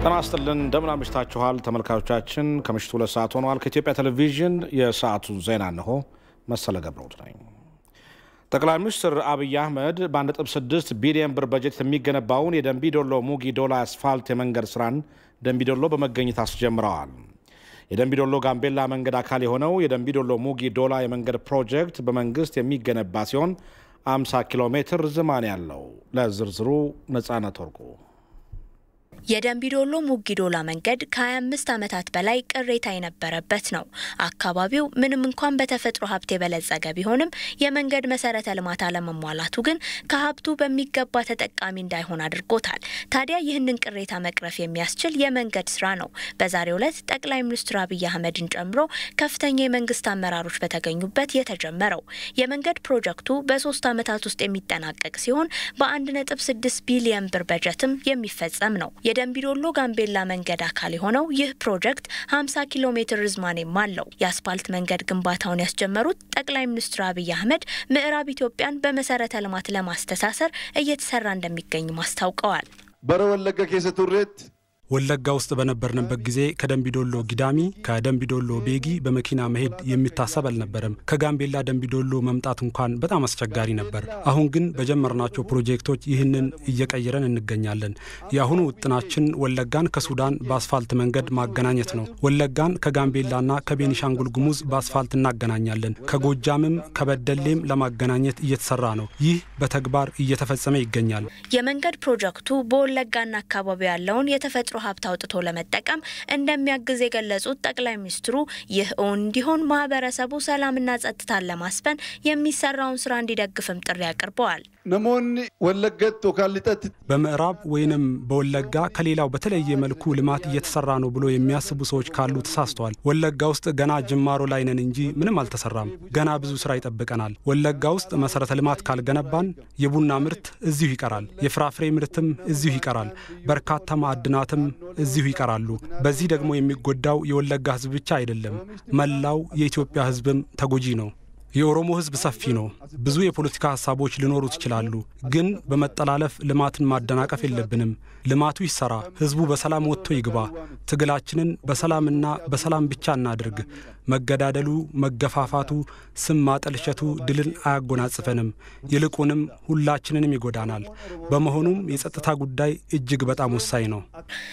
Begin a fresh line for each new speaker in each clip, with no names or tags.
ጤና ይስጥልን እንደምን አምሽታችኋል ተመልካቾቻችን። ከምሽቱ ሁለት ሰዓት ሆነዋል። ከኢትዮጵያ ቴሌቪዥን የሰዓቱ ዜና እንሆ። መሰለ ገብረውት ነኝ። ጠቅላይ ሚኒስትር አብይ አህመድ በ1.6 ቢሊዮን ብር በጀት የሚገነባውን የደንቢዶሎ ሙጊ ዶላ አስፋልት የመንገድ ስራን ደንቢዶሎ በመገኘት አስጀምረዋል። የደንቢዶሎ ጋምቤላ መንገድ አካል የሆነው የደንቢዶሎ ሙጊ ዶላ የመንገድ ፕሮጀክት በመንግስት የሚገነባ ሲሆን 50 ኪሎ ሜትር ርዝማኔ ያለው። ለዝርዝሩ ነጻነት ወርቁ
የደንቢዶሎ ሙጊዶላ መንገድ ከ25 ዓመታት በላይ ቅሬታ የነበረበት ነው። አካባቢው ምንም እንኳን በተፈጥሮ ሀብት የበለጸገ ቢሆንም የመንገድ መሰረተ ልማት አለመሟላቱ ግን ከሀብቱ በሚገባ ተጠቃሚ እንዳይሆን አድርጎታል። ታዲያ ይህንን ቅሬታ መቅረፍ የሚያስችል የመንገድ ስራ ነው በዛሬው ዕለት ጠቅላይ ሚኒስትር አብይ አህመድን ጨምሮ ከፍተኛ የመንግስት አመራሮች በተገኙበት የተጀመረው። የመንገድ ፕሮጀክቱ በሶስት ዓመታት ውስጥ የሚጠናቀቅ ሲሆን በ1.6 ቢሊዮን ብር በጀትም የሚፈጸም ነው። የደንቢዶሎ ጋምቤላ መንገድ አካል የሆነው ይህ ፕሮጀክት 50 ኪሎ ሜትር ርዝማኔም አለው። የአስፓልት መንገድ ግንባታውን ያስጀመሩት ጠቅላይ ሚኒስትር አብይ አህመድ ምዕራብ ኢትዮጵያን በመሰረተ ልማት ለማስተሳሰር እየተሰራ እንደሚገኝም አስታውቀዋል።
በረ ወለጋ ኬሰ ቱሬት
ወለጋ ውስጥ በነበርንበት ጊዜ ከደንቢዶሎ ጊዳሚ ከደንቢዶሎ ቤጊ በመኪና መሄድ የሚታሰብ አልነበረም። ከጋምቤላ ደንቢዶሎ መምጣት እንኳን በጣም አስቸጋሪ ነበር። አሁን ግን በጀመርናቸው ፕሮጀክቶች ይህንን እየቀየረን እንገኛለን። የአሁኑ ውጥናችን ወለጋን ከሱዳን በአስፋልት መንገድ ማገናኘት ነው። ወለጋን ከጋምቤላና ከቤኒሻንጉል ጉሙዝ በአስፋልት እናገናኛለን። ከጎጃምም ከበደሌም ለማገናኘት እየተሰራ ነው። ይህ በተግባር እየተፈጸመ ይገኛል።
የመንገድ ፕሮጀክቱ በወለጋና አካባቢ ያለውን የተፈጥሮ ሀብት አውጥቶ ለመጠቀም እንደሚያግዝ የገለጹት ጠቅላይ ሚኒስትሩ ይህ እውን እንዲሆን ማህበረሰቡ ሰላምና ጸጥታን ለማስፈን የሚሰራውን ስራ እንዲደግፍም ጥሪ አቅርበዋል።
ነሞኒ ወለገት ቶካሊጠት
በምዕራብ ወይንም በወለጋ ከሌላው በተለየ መልኩ ልማት እየተሰራ ነው ብሎ የሚያስቡ ሰዎች ካሉ ተሳስተዋል። ወለጋ ውስጥ ገና ጅማሮ ላይ ነን እንጂ ምንም አልተሰራም። ገና ብዙ ስራ ይጠብቀናል። ወለጋ ውስጥ መሰረተ ልማት ካልገነባን የቡና ምርት እዚሁ ይቀራል፣ የፍራፍሬ ምርትም እዚሁ ይቀራል፣ በርካታ ማዕድናትም እዚሁ ይቀራሉ። በዚህ ደግሞ የሚጎዳው የወለጋ ህዝብ ብቻ አይደለም፣ መላው የኢትዮጵያ ህዝብም ተጎጂ ነው። የኦሮሞ ህዝብ ሰፊ ነው። ብዙ የፖለቲካ ሀሳቦች ሊኖሩት ይችላሉ። ግን በመጠላለፍ ልማትን ማደናቀፍ የለብንም። ልማቱ ይሰራ፣ ህዝቡ በሰላም ወጥቶ ይግባ። ትግላችንን በሰላምና በሰላም ብቻ እናድርግ። መገዳደሉ፣ መገፋፋቱ፣ ስም ማጠልሸቱ ድልን አያጎናጽፈንም፣ ይልቁንም ሁላችንንም ይጎዳናል። በመሆኑም የጸጥታ ጉዳይ እጅግ በጣም ወሳኝ ነው።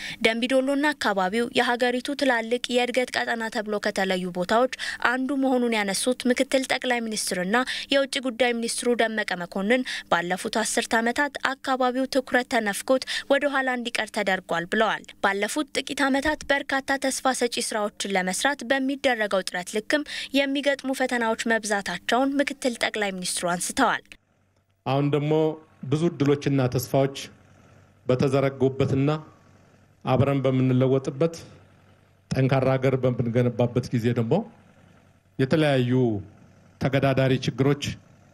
ደንቢዶሎና አካባቢው የሀገሪቱ ትላልቅ የእድገት ቀጠና ተብሎ ከተለዩ ቦታዎች አንዱ መሆኑን ያነሱት ምክትል ጠቅላይ ሚኒስትርና የውጭ ጉዳይ ሚኒስትሩ ደመቀ መኮንን ባለፉት አስርት ዓመታት አካባቢው ትኩረት ተነፍጎት ወደ ኋላ እንዲቀር ተደርጓል ብለዋል። ባለፉት ጥቂት ዓመታት በርካታ ተስፋ ሰጪ ስራዎችን ለመስራት በሚደረገው ጥረት ልክም የሚገጥሙ ፈተናዎች መብዛታቸውን ምክትል ጠቅላይ ሚኒስትሩ አንስተዋል።
አሁን ደግሞ ብዙ እድሎችና ተስፋዎች በተዘረጉበትና አብረን በምንለወጥበት ጠንካራ ሀገር በምንገነባበት ጊዜ ደግሞ የተለያዩ ተገዳዳሪ ችግሮች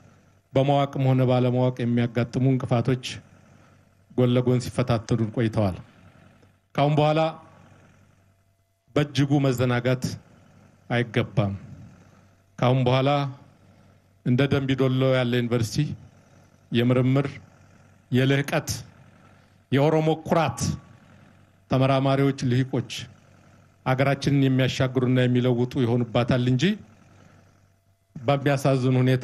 በማወቅም ሆነ ባለማወቅ የሚያጋጥሙ እንቅፋቶች ጎን ለጎን ሲፈታተኑን ቆይተዋል። ካሁን በኋላ በእጅጉ መዘናጋት አይገባም። ካሁን በኋላ እንደ ደንቢዶሎ ያለ ዩኒቨርሲቲ የምርምር የልህቀት የኦሮሞ ኩራት ተመራማሪዎች፣ ልሂቆች አገራችንን የሚያሻግሩና የሚለውጡ ይሆኑባታል እንጂ በሚያሳዝን ሁኔታ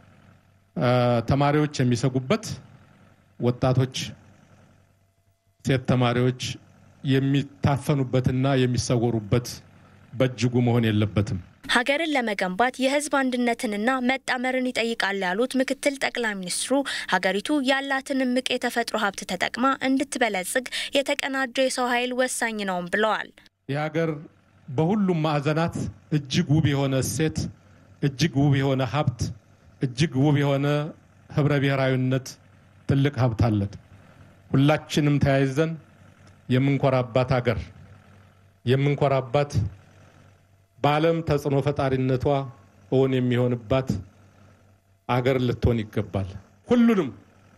ተማሪዎች የሚሰጉበት፣ ወጣቶች ሴት ተማሪዎች የሚታፈኑበትና የሚሰወሩበት በእጅጉ መሆን የለበትም።
ሀገርን ለመገንባት የሕዝብ አንድነትንና መጣመርን ይጠይቃል ያሉት ምክትል ጠቅላይ ሚኒስትሩ ሀገሪቱ ያላትን እምቅ የተፈጥሮ ሀብት ተጠቅማ እንድትበለጽግ የተቀናጀ የሰው ኃይል ወሳኝ ነውም ብለዋል።
የሀገር በሁሉም ማዕዘናት እጅግ ውብ የሆነ እሴት፣ እጅግ ውብ የሆነ ሀብት፣ እጅግ ውብ የሆነ ህብረ ብሔራዊነት ትልቅ ሀብት አለን። ሁላችንም ተያይዘን የምንኮራባት ሀገር የምንኮራባት በዓለም ተጽዕኖ ፈጣሪነቷ እውን የሚሆንባት አገር ልትሆን ይገባል። ሁሉንም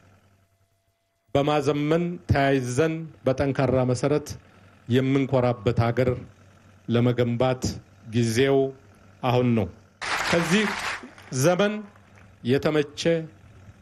በማዘመን ተያይዘን በጠንካራ መሰረት የምንኮራበት ሀገር ለመገንባት ጊዜው አሁን ነው። ከዚህ ዘመን የተመቸ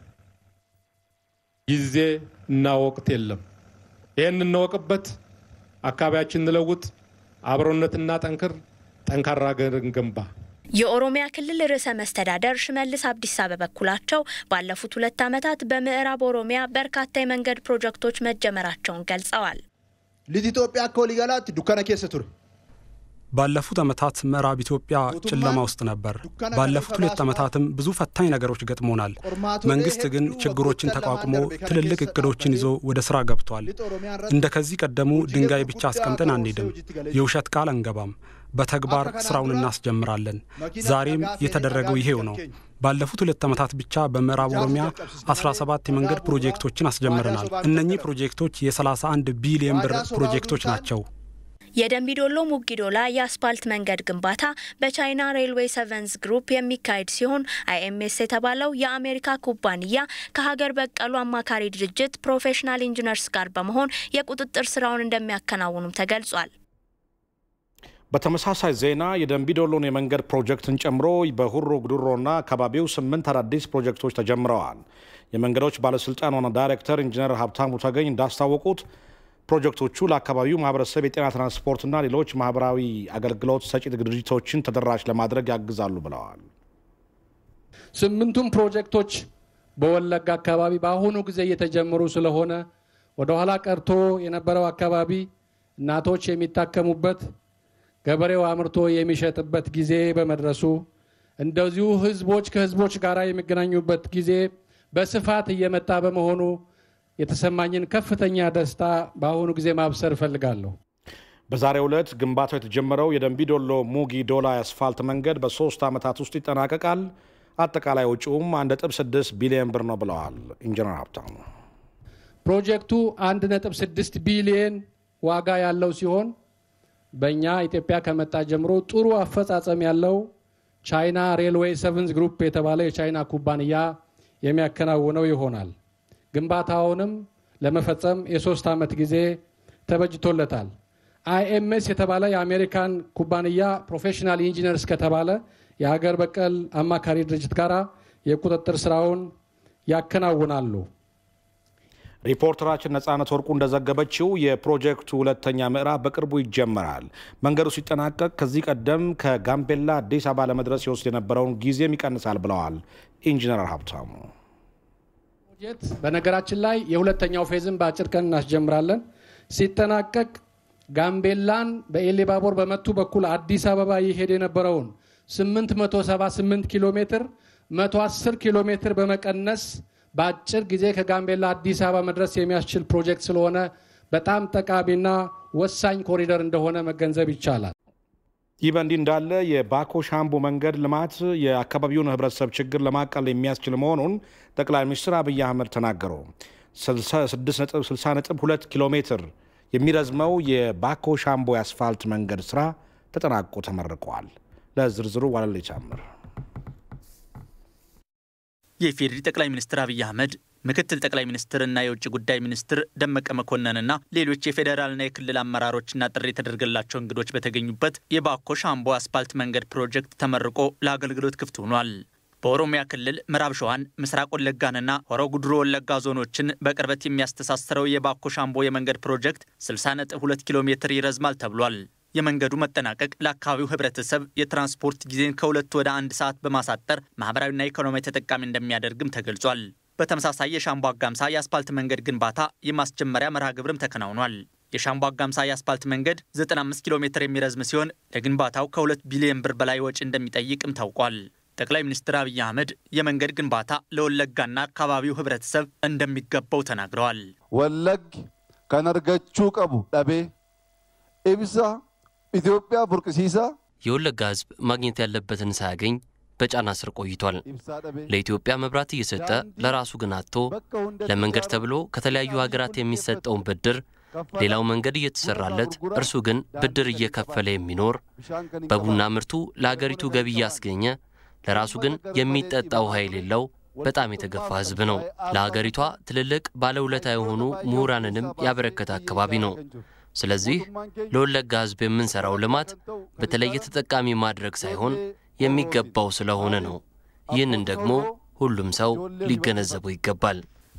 ጊዜ እና ወቅት የለም። ይህን እንወቅበት፣ አካባቢያችን እንለውጥ፣ አብሮነትና ጠንክር፣ ጠንካራ ሀገር እንገንባ።
የኦሮሚያ ክልል ርዕሰ መስተዳደር ሽመልስ አብዲሳ በበኩላቸው ባለፉት ሁለት ዓመታት በምዕራብ ኦሮሚያ በርካታ የመንገድ ፕሮጀክቶች መጀመራቸውን ገልጸዋል።
ሊት ኢትዮጵያ akka waliigalaatti dukkana keessa ture.
ባለፉት ዓመታት ምዕራብ ኢትዮጵያ ጨለማ ውስጥ ነበር። ባለፉት ሁለት ዓመታትም ብዙ ፈታኝ ነገሮች ገጥሞናል። መንግስት ግን ችግሮችን ተቋቁሞ ትልልቅ እቅዶችን ይዞ ወደ ስራ ገብቷል። እንደ ከዚህ ቀደሙ ድንጋይ ብቻ አስቀምጠን አንሄድም፣ የውሸት ቃል አንገባም። በተግባር ስራውን እናስጀምራለን። ዛሬም የተደረገው ይሄው ነው። ባለፉት ሁለት ዓመታት ብቻ በምዕራብ ኦሮሚያ 17 የመንገድ ፕሮጀክቶችን አስጀምረናል። እነኚህ ፕሮጀክቶች የ31 ቢሊዮን ብር ፕሮጀክቶች ናቸው።
የደንቢዶሎ ሙጊዶላ የአስፓልት መንገድ ግንባታ በቻይና ሬልዌይ ሰቨንስ ግሩፕ የሚካሄድ ሲሆን አይኤምኤስ የተባለው የአሜሪካ ኩባንያ ከሀገር በቀሉ አማካሪ ድርጅት ፕሮፌሽናል ኢንጂነርስ ጋር በመሆን የቁጥጥር ስራውን እንደሚያከናውኑም ተገልጿል።
በተመሳሳይ ዜና የደንቢዶሎን የመንገድ ፕሮጀክትን ጨምሮ በሁሮ ጉዱሮና አካባቢው ስምንት አዳዲስ ፕሮጀክቶች ተጀምረዋል። የመንገዶች ባለስልጣን ዋና ዳይሬክተር ኢንጂነር ሀብታሙ ተገኝ እንዳስታወቁት ፕሮጀክቶቹ ለአካባቢው ማህበረሰብ የጤና ትራንስፖርትና ሌሎች ማህበራዊ አገልግሎት ሰጪ ድርጅቶችን ተደራሽ ለማድረግ ያግዛሉ ብለዋል።
ስምንቱም ፕሮጀክቶች በወለጋ አካባቢ በአሁኑ ጊዜ እየተጀመሩ ስለሆነ ወደኋላ ቀርቶ የነበረው አካባቢ እናቶች የሚታከሙበት ገበሬው አምርቶ የሚሸጥበት ጊዜ በመድረሱ እንደዚሁ ህዝቦች ከህዝቦች ጋር የሚገናኙበት ጊዜ በስፋት እየመጣ በመሆኑ የተሰማኝን ከፍተኛ ደስታ በአሁኑ ጊዜ ማብሰር እፈልጋለሁ።
በዛሬው ዕለት ግንባታው የተጀመረው የደንቢዶሎ ሙጊ ዶላ የአስፋልት መንገድ በሶስት ዓመታት ውስጥ ይጠናቀቃል። አጠቃላይ ወጪውም 1.6 ቢሊዮን ብር ነው ብለዋል ኢንጂነር ሀብታሙ።
ፕሮጀክቱ 1.6 ቢሊዮን ዋጋ ያለው ሲሆን በእኛ ኢትዮጵያ ከመጣ ጀምሮ ጥሩ አፈጻጸም ያለው ቻይና ሬልዌይ ሰቨንስ ግሩፕ የተባለ የቻይና ኩባንያ የሚያከናውነው ይሆናል። ግንባታውንም ለመፈጸም የሶስት ዓመት ጊዜ ተበጅቶለታል። አይኤምኤስ የተባለ የአሜሪካን ኩባንያ ፕሮፌሽናል ኢንጂነርስ ከተባለ የሀገር በቀል አማካሪ ድርጅት ጋር የቁጥጥር ስራውን ያከናውናሉ።
ሪፖርተራችን ነጻነት ወርቁ እንደዘገበችው የፕሮጀክቱ ሁለተኛ ምዕራፍ በቅርቡ ይጀመራል። መንገዱ ሲጠናቀቅ ከዚህ ቀደም ከጋምቤላ አዲስ አበባ ለመድረስ ይወስድ የነበረውን ጊዜም ይቀንሳል ብለዋል ኢንጂነር ሀብታሙ።
በነገራችን ላይ የሁለተኛው ፌዝን በአጭር ቀን እናስጀምራለን። ሲጠናቀቅ ጋምቤላን በኤሌባቦር በመቱ በኩል አዲስ አበባ ይሄድ የነበረውን 878 ኪሎ ሜትር 110 ኪሎ ሜትር በመቀነስ በአጭር ጊዜ ከጋምቤላ አዲስ አበባ መድረስ የሚያስችል ፕሮጀክት ስለሆነ በጣም ጠቃሚና ወሳኝ ኮሪደር እንደሆነ መገንዘብ ይቻላል።
ይህ በእንዲህ እንዳለ የባኮ ሻምቡ መንገድ ልማት የአካባቢውን ሕብረተሰብ ችግር ለማቃለል የሚያስችል መሆኑን ጠቅላይ ሚኒስትር አብይ አህመድ ተናገሩ። 60.2 ኪሎ ሜትር የሚረዝመው የባኮ ሻምቦ የአስፋልት መንገድ ስራ ተጠናቆ ተመርቋል። ለዝርዝሩ ዋለል ጨምር
የኢፌዴሪ ጠቅላይ ሚኒስትር አብይ አህመድ ምክትል ጠቅላይ ሚኒስትርና የውጭ ጉዳይ ሚኒስትር ደመቀ መኮንንና ሌሎች የፌዴራልና የክልል አመራሮችና ጥሪ የተደረገላቸው እንግዶች በተገኙበት የባኮ ሻምቦ አስፓልት መንገድ ፕሮጀክት ተመርቆ ለአገልግሎት ክፍት ሆኗል። በኦሮሚያ ክልል ምዕራብ ሸዋን፣ ምስራቅ ወለጋንና ሆሮ ጉድሮ ወለጋ ዞኖችን በቅርበት የሚያስተሳስረው የባኮ ሻምቦ የመንገድ ፕሮጀክት 60.2 ኪሎ ሜትር ይረዝማል ተብሏል። የመንገዱ መጠናቀቅ ለአካባቢው ሕብረተሰብ የትራንስፖርት ጊዜን ከሁለት ወደ አንድ ሰዓት በማሳጠር ማህበራዊና ኢኮኖሚያዊ ተጠቃሚ እንደሚያደርግም ተገልጿል። በተመሳሳይ የሻምቦ አጋምሳ የአስፓልት መንገድ ግንባታ የማስጀመሪያ መርሃ ግብርም ተከናውኗል። የሻምቦ አጋምሳ የአስፓልት መንገድ 95 ኪሎ ሜትር የሚረዝም ሲሆን ለግንባታው ከ2 ቢሊዮን ብር በላይ ወጪ እንደሚጠይቅም ታውቋል። ጠቅላይ ሚኒስትር አብይ አህመድ የመንገድ ግንባታ ለወለጋና አካባቢው ሕብረተሰብ እንደሚገባው ተናግረዋል።
ወለግ ከነርገቹ ቀቡ ዳቤ ኢብሳ ኢትዮጵያ ቡርቅሲሳ
የወለጋ ሕዝብ ማግኘት ያለበትን ሳያገኝ በጫና ስር ቆይቷል። ለኢትዮጵያ መብራት እየሰጠ ለራሱ ግን አጥቶ ለመንገድ ተብሎ ከተለያዩ ሀገራት የሚሰጠውን ብድር ሌላው መንገድ እየተሰራለት እርሱ ግን ብድር እየከፈለ የሚኖር በቡና ምርቱ ለአገሪቱ ገቢ እያስገኘ ለራሱ ግን የሚጠጣ ውሃ የሌለው በጣም የተገፋ ህዝብ ነው። ለሀገሪቷ ትልልቅ ባለውለታ የሆኑ ምሁራንንም ያበረከተ አካባቢ ነው። ስለዚህ ለወለጋ ህዝብ የምንሰራው ልማት በተለየ ተጠቃሚ ማድረግ ሳይሆን የሚገባው ስለሆነ ነው። ይህንን ደግሞ ሁሉም ሰው ሊገነዘበው ይገባል።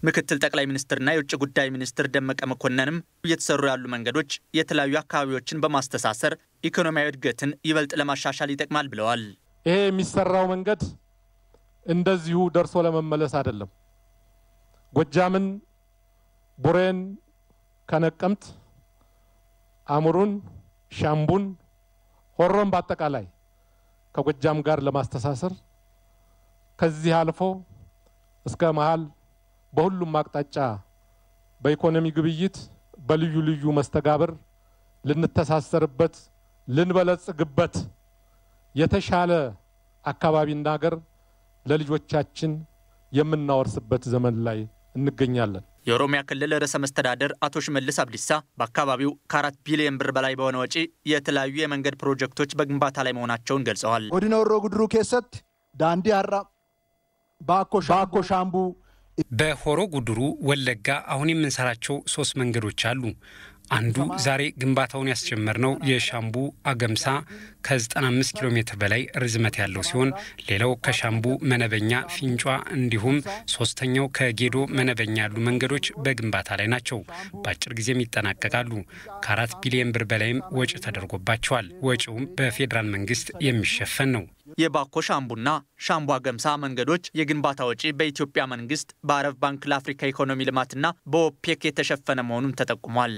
ምክትል ጠቅላይ ሚኒስትርና የውጭ ጉዳይ ሚኒስትር ደመቀ መኮንንም እየተሰሩ ያሉ መንገዶች የተለያዩ አካባቢዎችን በማስተሳሰር ኢኮኖሚያዊ እድገትን ይበልጥ ለማሻሻል ይጠቅማል ብለዋል።
ይሄ የሚሰራው መንገድ እንደዚሁ ደርሶ ለመመለስ አይደለም። ጎጃምን፣ ቡሬን ከነቀምት፣ አሙሩን፣ ሻምቡን፣ ሆሮን በአጠቃላይ ከጎጃም ጋር ለማስተሳሰር ከዚህ አልፎ እስከ መሀል በሁሉም አቅጣጫ በኢኮኖሚ ግብይት በልዩ ልዩ መስተጋብር ልንተሳሰርበት ልንበለጽግበት የተሻለ አካባቢና ሀገር ለልጆቻችን የምናወርስበት ዘመን ላይ እንገኛለን።
የኦሮሚያ ክልል ርዕሰ መስተዳደር አቶ ሽመልስ አብዲሳ በአካባቢው ከአራት ቢሊዮን ብር በላይ በሆነ ወጪ የተለያዩ የመንገድ ፕሮጀክቶች በግንባታ ላይ መሆናቸውን ገልጸዋል።
godina horroo guduruu keessatti daandii har'a baakko shaambuu
በሆሮ ጉድሩ ወለጋ አሁን የምንሰራቸው ሶስት መንገዶች አሉ። አንዱ ዛሬ ግንባታውን ያስጀመርነው የሻምቡ አገምሳ ከ95 ኪሎ ሜትር በላይ ርዝመት ያለው ሲሆን ሌላው ከሻምቡ መነበኛ ፊንጯ፣ እንዲሁም ሶስተኛው ከጌዶ መነበኛ ያሉ መንገዶች በግንባታ ላይ ናቸው። በአጭር ጊዜም ይጠናቀቃሉ። ከአራት ቢሊዮን ብር በላይም ወጪ ተደርጎባቸዋል። ወጪውም በፌዴራል መንግስት የሚሸፈን ነው።
የባኮ ሻምቡና ሻምቡ አገምሳ መንገዶች የግንባታ ወጪ በኢትዮጵያ መንግስት በአረብ ባንክ ለአፍሪካ ኢኮኖሚ ልማትና በኦፔክ የተሸፈነ መሆኑን ተጠቁሟል።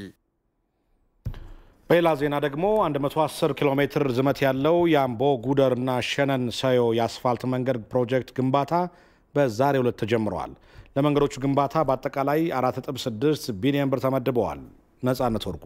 በሌላ ዜና ደግሞ 110 ኪሎ ሜትር ርዝመት ያለው የአምቦ ጉደርና ሸነን ሰዮ የአስፋልት መንገድ ፕሮጀክት ግንባታ በዛሬው ዕለት ተጀምረዋል። ለመንገዶቹ ግንባታ በአጠቃላይ 4.6 ቢሊዮን ብር ተመድበዋል። ነጻነት ወርቁ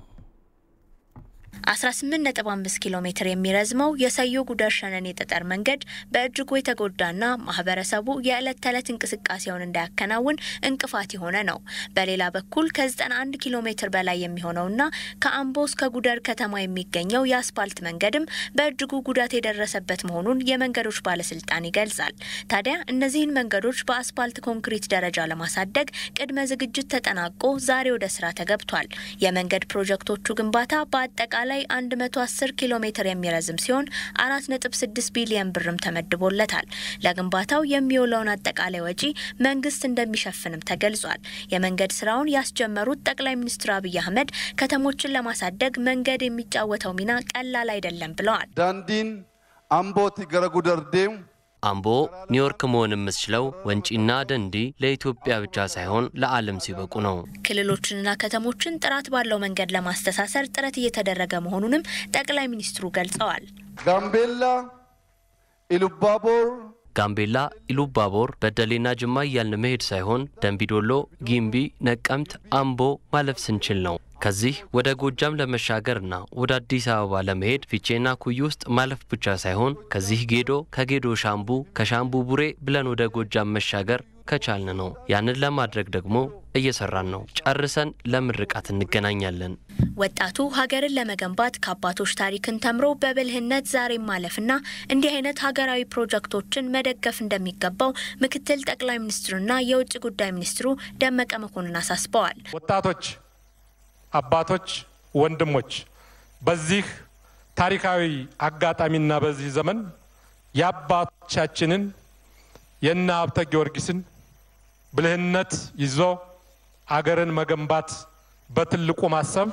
18.5 ኪሎ ሜትር የሚረዝመው የሰዮ ጉደር ሸነን የጠጠር መንገድ በእጅጉ የተጎዳና ማህበረሰቡ የዕለት ተዕለት እንቅስቃሴውን እንዳያከናውን እንቅፋት የሆነ ነው። በሌላ በኩል ከ91 ኪሎ ሜትር በላይ የሚሆነውና ከአምቦ እስከ ጉደር ከተማ የሚገኘው የአስፓልት መንገድም በእጅጉ ጉዳት የደረሰበት መሆኑን የመንገዶች ባለስልጣን ይገልጻል። ታዲያ እነዚህን መንገዶች በአስፓልት ኮንክሪት ደረጃ ለማሳደግ ቅድመ ዝግጅት ተጠናቆ ዛሬ ወደ ስራ ተገብቷል። የመንገድ ፕሮጀክቶቹ ግንባታ በአጠቃላይ ላይ 110 ኪሎ ሜትር የሚረዝም ሲሆን 4.6 ቢሊዮን ብርም ተመድቦለታል። ለግንባታው የሚውለውን አጠቃላይ ወጪ መንግስት እንደሚሸፍንም ተገልጿል። የመንገድ ስራውን ያስጀመሩት ጠቅላይ ሚኒስትር አብይ አህመድ ከተሞችን ለማሳደግ መንገድ የሚጫወተው ሚና ቀላል አይደለም ብለዋል።
daandiin ambooti gara gudar deemu
አምቦ ኒውዮርክ መሆን የምትችለው ወንጪና ደንዲ ለኢትዮጵያ ብቻ ሳይሆን ለዓለም ሲበቁ ነው።
ክልሎችንና ከተሞችን ጥራት ባለው መንገድ ለማስተሳሰር ጥረት እየተደረገ መሆኑንም ጠቅላይ ሚኒስትሩ ገልጸዋል።
ጋምቤላ ኢሉባቦር
ጋምቤላ፣ ኢሉባቦር፣ በደሌና ጅማ እያልን መሄድ ሳይሆን ደንቢዶሎ፣ ጊምቢ፣ ነቀምት፣ አምቦ ማለፍ ስንችል ነው። ከዚህ ወደ ጎጃም ለመሻገርና ወደ አዲስ አበባ ለመሄድ ፊቼና ኩይ ውስጥ ማለፍ ብቻ ሳይሆን ከዚህ ጌዶ፣ ከጌዶ ሻምቡ፣ ከሻምቡ ቡሬ ብለን ወደ ጎጃም መሻገር ከቻልን ነው። ያንን ለማድረግ ደግሞ እየሰራን ነው። ጨርሰን ለምርቃት እንገናኛለን።
ወጣቱ ሀገርን ለመገንባት ከአባቶች ታሪክን ተምሮ በብልህነት ዛሬም ማለፍና እንዲህ አይነት ሀገራዊ ፕሮጀክቶችን መደገፍ እንደሚገባው ምክትል ጠቅላይ ሚኒስትሩና የውጭ ጉዳይ ሚኒስትሩ ደመቀ መኮንን አሳስበዋል።
ወጣቶች፣ አባቶች፣ ወንድሞች በዚህ ታሪካዊ አጋጣሚና በዚህ ዘመን የአባቶቻችንን የእነ ሀብተ ጊዮርጊስን ብልህነት ይዞ አገርን መገንባት በትልቁ ማሰብ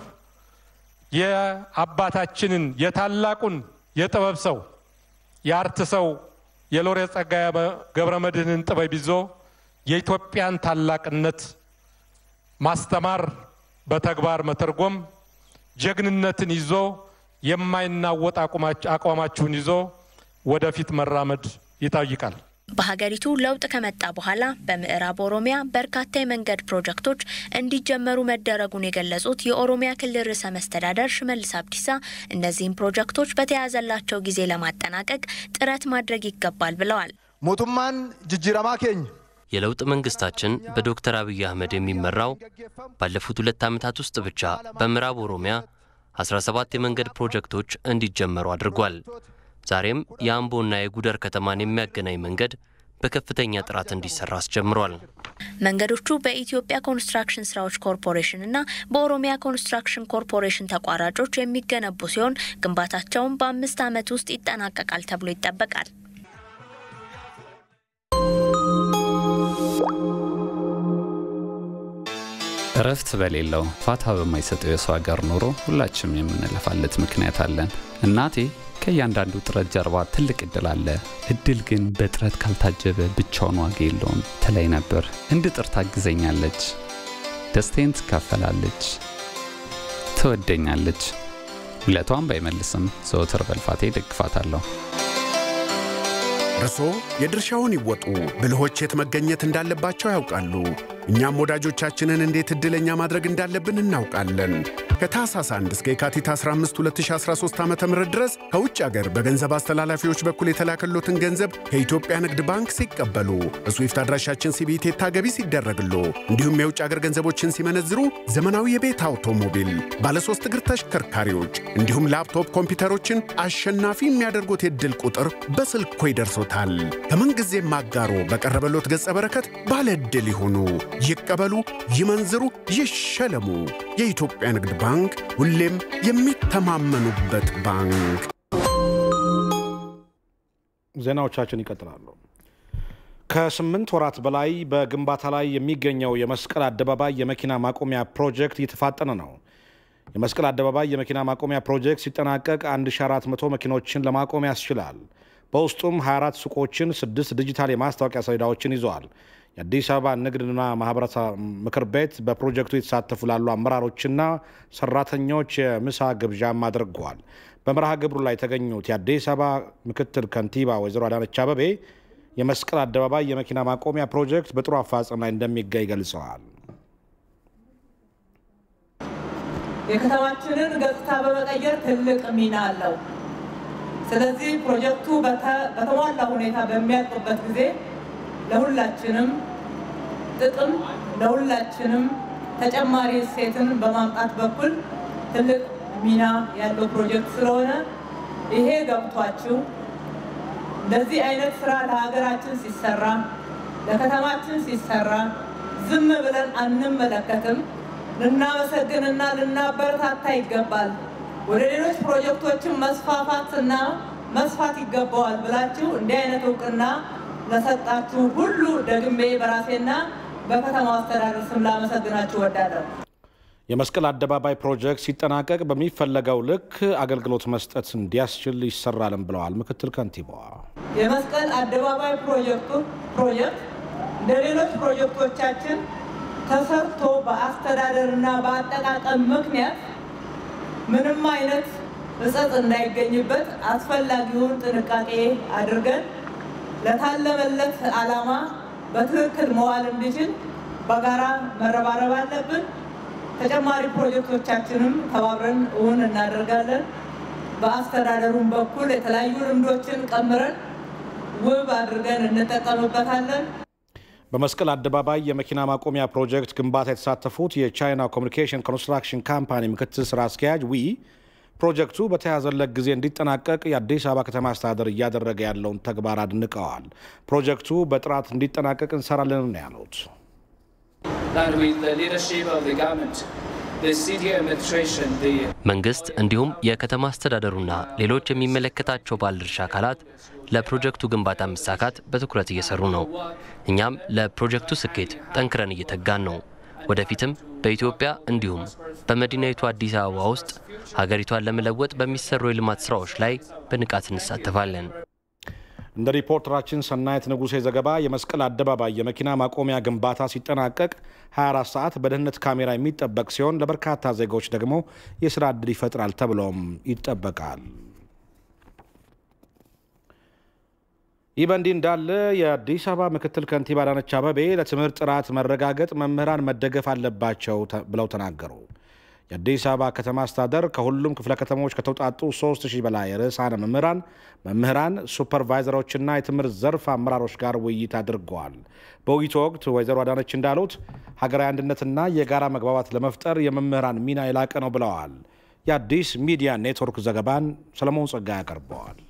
የአባታችንን የታላቁን የጥበብ ሰው የአርት ሰው የሎሬት ጸጋዬ ገብረ መድኅንን ጥበብ ይዞ የኢትዮጵያን ታላቅነት ማስተማር፣ በተግባር መተርጎም፣ ጀግንነትን ይዞ የማይናወጥ አቋማችሁን ይዞ ወደፊት መራመድ ይጠይቃል።
በሀገሪቱ ለውጥ ከመጣ በኋላ በምዕራብ ኦሮሚያ በርካታ የመንገድ ፕሮጀክቶች እንዲጀመሩ መደረጉን የገለጹት የኦሮሚያ ክልል ርዕሰ መስተዳደር ሽመልስ አብዲሳ እነዚህም ፕሮጀክቶች በተያዘላቸው ጊዜ ለማጠናቀቅ ጥረት ማድረግ ይገባል ብለዋል።
mootummaan jijjiiramaa keenya
የለውጥ መንግስታችን በዶክተር አብይ አህመድ የሚመራው ባለፉት ሁለት ዓመታት ውስጥ ብቻ በምዕራብ ኦሮሚያ 17 የመንገድ ፕሮጀክቶች እንዲጀመሩ አድርጓል። ዛሬም የአምቦና የጉደር ከተማን የሚያገናኝ መንገድ በከፍተኛ ጥራት እንዲሰራ አስጀምሯል።
መንገዶቹ በኢትዮጵያ ኮንስትራክሽን ስራዎች ኮርፖሬሽን እና በኦሮሚያ ኮንስትራክሽን ኮርፖሬሽን ተቋራጮች የሚገነቡ ሲሆን ግንባታቸውን በአምስት ዓመት ውስጥ ይጠናቀቃል ተብሎ ይጠበቃል።
እረፍት በሌለው ፋታ በማይሰጠው የሰው ሀገር ኑሮ ሁላችንም የምንለፋለት ምክንያት አለን። እናቴ ከእያንዳንዱ ጥረት ጀርባ ትልቅ እድል አለ፣ እድል ግን በጥረት ካልታጀበ ብቻውን ዋጋ የለውም ትለኝ ነበር። እንድጥር ታግዘኛለች፣ ደስታዬን ትካፈላለች፣ ትወደኛለች። ውለቷን ባይመልስም ዘወትር በልፋቴ ደግፋታለሁ።
እርሶ የድርሻውን ይወጡ። ብልሆች የት መገኘት እንዳለባቸው ያውቃሉ። እኛም ወዳጆቻችንን እንዴት ዕድለኛ ማድረግ እንዳለብን እናውቃለን። ከታህሳስ 1 እስከ የካቲት 15 2013 ዓ ም ድረስ ከውጭ አገር በገንዘብ አስተላላፊዎች በኩል የተላከሎትን ገንዘብ ከኢትዮጵያ ንግድ ባንክ ሲቀበሉ በስዊፍት አድራሻችን ሲቢኢ ገቢ ሲደረግሎ እንዲሁም የውጭ አገር ገንዘቦችን ሲመነዝሩ ዘመናዊ የቤት አውቶሞቢል፣ ባለሶስት እግር ተሽከርካሪዎች እንዲሁም ላፕቶፕ ኮምፒውተሮችን አሸናፊ የሚያደርጉት የዕድል ቁጥር በስልኮ ይደርሶታል። ከምንጊዜም አጋሮ በቀረበሎት ገጸ በረከት ባለ ዕድል ይሁኑ። ይቀበሉ፣ ይመንዝሩ፣ ይሸለሙ። የኢትዮጵያ ንግድ ባንክ ሁሌም የሚተማመኑበት ባንክ።
ዜናዎቻችን ይቀጥላሉ። ከስምንት ወራት በላይ በግንባታ ላይ የሚገኘው የመስቀል አደባባይ የመኪና ማቆሚያ ፕሮጀክት እየተፋጠነ ነው። የመስቀል አደባባይ የመኪና ማቆሚያ ፕሮጀክት ሲጠናቀቅ 1400 መኪኖችን ለማቆም ያስችላል። በውስጡም 24 ሱቆችን፣ ስድስት ዲጂታል የማስታወቂያ ሰሌዳዎችን ይዘዋል። የአዲስ አበባ ንግድና ማህበረሰብ ምክር ቤት በፕሮጀክቱ የተሳተፉ ላሉ አመራሮችና ሰራተኞች የምሳ ግብዣም አድርገዋል። በመርሃ ግብሩ ላይ የተገኙት የአዲስ አበባ ምክትል ከንቲባ ወይዘሮ አዳነች አበቤ የመስቀል አደባባይ የመኪና ማቆሚያ ፕሮጀክት በጥሩ አፋጽም ላይ እንደሚገኝ ገልጸዋል።
የከተማችንን ገጽታ በመቀየር ትልቅ ሚና አለው። ስለዚህ ፕሮጀክቱ በተሟላ ሁኔታ በሚያልቅበት ጊዜ ለሁላችንም ጥቅም ለሁላችንም ተጨማሪ እሴትን በማምጣት በኩል ትልቅ ሚና ያለው ፕሮጀክት ስለሆነ ይሄ ገብቷችሁ እንደዚህ አይነት ስራ ለሀገራችን ሲሰራ ለከተማችን ሲሰራ ዝም ብለን አንመለከትም። ልናመሰግንና ልናበረታታ ይገባል። ወደ ሌሎች ፕሮጀክቶችን መስፋፋትና መስፋት ይገባዋል ብላችሁ እንዲህ አይነት እውቅና ለሰጣችሁ ሁሉ ደግሜ በራሴና በከተማው አስተዳደር ስም ላመሰግናችሁ እወዳለሁ።
የመስቀል አደባባይ ፕሮጀክት ሲጠናቀቅ በሚፈለገው ልክ አገልግሎት መስጠት እንዲያስችል ይሰራልም ብለዋል ምክትል ከንቲባዋ።
የመስቀል አደባባይ ፕሮጀክቱ ፕሮጀክት እንደ ሌሎች ፕሮጀክቶቻችን ተሰርቶ በአስተዳደርና በአጠቃቀም ምክንያት ምንም አይነት እጸጥ እንዳይገኝበት አስፈላጊውን ጥንቃቄ አድርገን ለታለመለት ዓላማ በትክክል መዋል እንዲችል በጋራ መረባረብ አለብን። ተጨማሪ ፕሮጀክቶቻችንም ተባብረን እውን እናደርጋለን። በአስተዳደሩም በኩል የተለያዩ ልምዶችን ቀምረን ውብ አድርገን እንጠቀምበታለን።
በመስቀል አደባባይ የመኪና ማቆሚያ ፕሮጀክት ግንባታ የተሳተፉት የቻይና ኮሚኒኬሽን ኮንስትራክሽን ካምፓኒ ምክትል ስራ አስኪያጅ ዊ ፕሮጀክቱ በተያዘለት ጊዜ እንዲጠናቀቅ የአዲስ አበባ ከተማ አስተዳደር እያደረገ ያለውን ተግባር አድንቀዋል። ፕሮጀክቱ በጥራት እንዲጠናቀቅ እንሰራለን ነው ያሉት።
መንግስት እንዲሁም የከተማ አስተዳደሩና ሌሎች የሚመለከታቸው ባለድርሻ አካላት ለፕሮጀክቱ ግንባታ መሳካት በትኩረት እየሰሩ ነው። እኛም ለፕሮጀክቱ ስኬት ጠንክረን እየተጋን ነው። ወደፊትም በኢትዮጵያ እንዲሁም በመዲናይቱ አዲስ አበባ ውስጥ ሀገሪቷን ለመለወጥ በሚሰሩ የልማት ስራዎች ላይ በንቃት እንሳተፋለን።
እንደ ሪፖርተራችን ሰናየት ንጉሴ ዘገባ የመስቀል አደባባይ የመኪና ማቆሚያ ግንባታ ሲጠናቀቅ 24 ሰዓት በደህንነት ካሜራ የሚጠበቅ ሲሆን ለበርካታ ዜጎች ደግሞ የስራ ዕድል ይፈጥራል ተብሎም ይጠበቃል። ይህ በእንዲህ እንዳለ የአዲስ አበባ ምክትል ከንቲባ አዳነች አበቤ ለትምህርት ጥራት መረጋገጥ መምህራን መደገፍ አለባቸው ብለው ተናገሩ። የአዲስ አበባ ከተማ አስተዳደር ከሁሉም ክፍለ ከተሞች ከተውጣጡ 3000 በላይ ርዕሳነ መምህራን፣ መምህራን፣ ሱፐርቫይዘሮችና የትምህርት ዘርፍ አመራሮች ጋር ውይይት አድርገዋል። በውይይቱ ወቅት ወይዘሮ አዳነች እንዳሉት ሀገራዊ አንድነትና የጋራ መግባባት ለመፍጠር የመምህራን ሚና የላቀ ነው ብለዋል። የአዲስ ሚዲያ ኔትወርክ ዘገባን ሰለሞን ጸጋ ያቀርበዋል።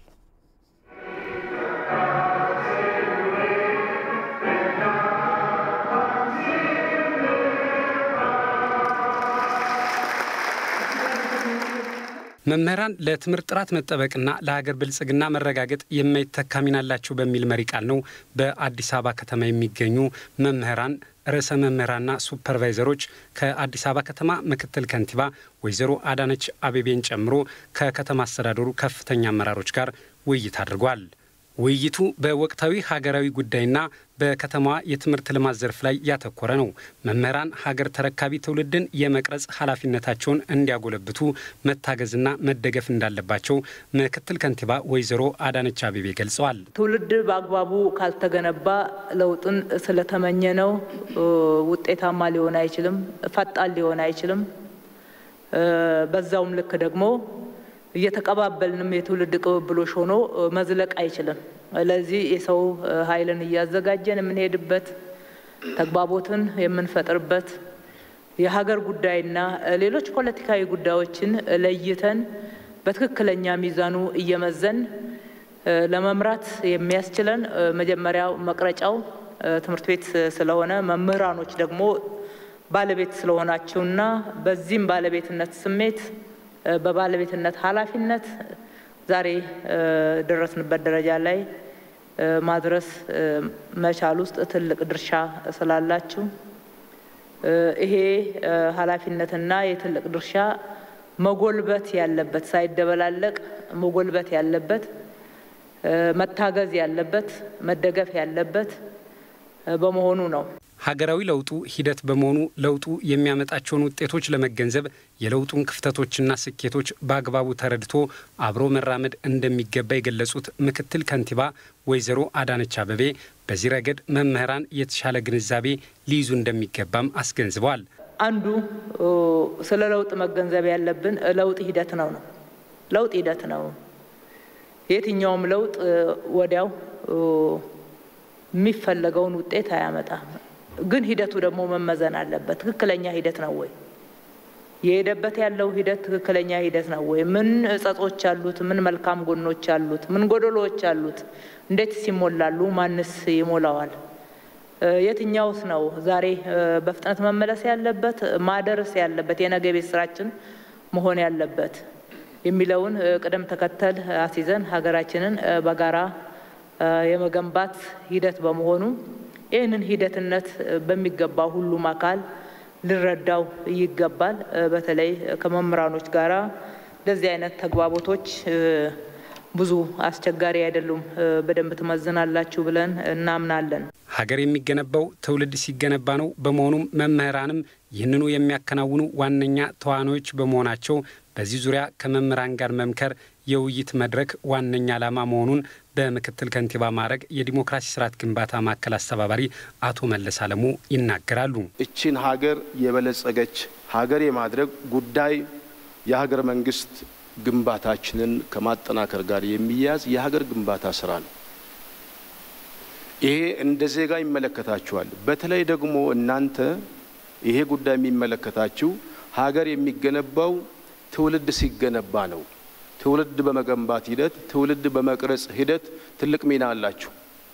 መምህራን ለትምህርት ጥራት መጠበቅና ለሀገር ብልጽግና መረጋገጥ የማይተካ ሚና አላቸው በሚል መሪ ቃል ነው በአዲስ አበባ ከተማ የሚገኙ መምህራን ርዕሰ መምህራንና ሱፐርቫይዘሮች ከአዲስ አበባ ከተማ ምክትል ከንቲባ ወይዘሮ አዳነች አቤቤን ጨምሮ ከከተማ አስተዳደሩ ከፍተኛ አመራሮች ጋር ውይይት አድርጓል። ውይይቱ በወቅታዊ ሀገራዊ ጉዳይና በከተማዋ የትምህርት ልማት ዘርፍ ላይ ያተኮረ ነው። መምህራን ሀገር ተረካቢ ትውልድን የመቅረጽ ኃላፊነታቸውን እንዲያጎለብቱ መታገዝና መደገፍ እንዳለባቸው ምክትል ከንቲባ ወይዘሮ አዳነች አቤቤ ገልጸዋል።
ትውልድ በአግባቡ ካልተገነባ ለውጥን ስለተመኘ ነው ውጤታማ ሊሆን አይችልም፣ ፈጣን ሊሆን አይችልም። በዛውም ልክ ደግሞ እየተቀባበልንም የትውልድ ቅብብሎሽ ሆኖ መዝለቅ አይችልም። ለዚህ የሰው ኃይልን እያዘጋጀን የምንሄድበት ተግባቦትን የምንፈጥርበት የሀገር ጉዳይና ሌሎች ፖለቲካዊ ጉዳዮችን ለይተን በትክክለኛ ሚዛኑ እየመዘን ለመምራት የሚያስችለን መጀመሪያው መቅረጫው ትምህርት ቤት ስለሆነ መምህራኖች ደግሞ ባለቤት ስለሆናችሁና በዚህም ባለቤትነት ስሜት በባለቤትነት ኃላፊነት ዛሬ ደረስንበት ደረጃ ላይ ማድረስ መቻል ውስጥ ትልቅ ድርሻ ስላላችሁ ይሄ ኃላፊነትና የትልቅ ድርሻ መጎልበት ያለበት ሳይደበላለቅ መጎልበት ያለበት መታገዝ ያለበት መደገፍ ያለበት በመሆኑ ነው።
ሀገራዊ ለውጡ ሂደት በመሆኑ ለውጡ የሚያመጣቸውን ውጤቶች ለመገንዘብ የለውጡን ክፍተቶችና ስኬቶች በአግባቡ ተረድቶ አብሮ መራመድ እንደሚገባ የገለጹት ምክትል ከንቲባ ወይዘሮ አዳነች አበቤ በዚህ ረገድ መምህራን የተሻለ ግንዛቤ ሊይዙ እንደሚገባም አስገንዝበዋል።
አንዱ ስለ ለውጥ መገንዘብ ያለብን ለውጥ ሂደት ነው ነው ለውጥ ሂደት ነው። የትኛውም ለውጥ ወዲያው የሚፈለገውን ውጤት አያመጣም። ግን ሂደቱ ደግሞ መመዘን አለበት። ትክክለኛ ሂደት ነው ወይ? የሄደበት ያለው ሂደት ትክክለኛ ሂደት ነው ወይ? ምን እጸጾች አሉት? ምን መልካም ጎኖች አሉት? ምን ጎደሎዎች አሉት? እንዴትስ ይሞላሉ? ማንስ ይሞላዋል? የትኛውስ ነው ዛሬ በፍጥነት መመለስ ያለበት ማደርስ ያለበት የነገ ቤት ስራችን መሆን ያለበት የሚለውን ቅደም ተከተል አስይዘን ሀገራችንን በጋራ የመገንባት ሂደት በመሆኑ ይህንን ሂደትነት በሚገባ ሁሉም አካል ሊረዳው ይገባል። በተለይ ከመምህራኖች ጋራ እንደዚህ አይነት ተግባቦቶች ብዙ አስቸጋሪ አይደሉም። በደንብ ትመዝናላችሁ ብለን እናምናለን።
ሀገር የሚገነባው ትውልድ ሲገነባ ነው። በመሆኑም መምህራንም ይህንኑ የሚያከናውኑ ዋነኛ ተዋናዮች በመሆናቸው በዚህ ዙሪያ ከመምህራን ጋር መምከር የውይይት መድረክ ዋነኛ ዓላማ መሆኑን በምክትል ከንቲባ ማዕረግ የዲሞክራሲ ስርዓት ግንባታ ማዕከል አስተባባሪ አቶ መለስ አለሙ ይናገራሉ።
እችን ሀገር የበለጸገች ሀገር የማድረግ ጉዳይ የሀገር መንግስት ግንባታችንን ከማጠናከር ጋር የሚያያዝ የሀገር ግንባታ ስራ ነው። ይሄ እንደ ዜጋ ይመለከታችኋል። በተለይ ደግሞ እናንተ ይሄ ጉዳይ የሚመለከታችሁ ሀገር የሚገነባው ትውልድ ሲገነባ ነው። ትውልድ በመገንባት ሂደት፣ ትውልድ በመቅረጽ ሂደት ትልቅ ሚና አላችሁ።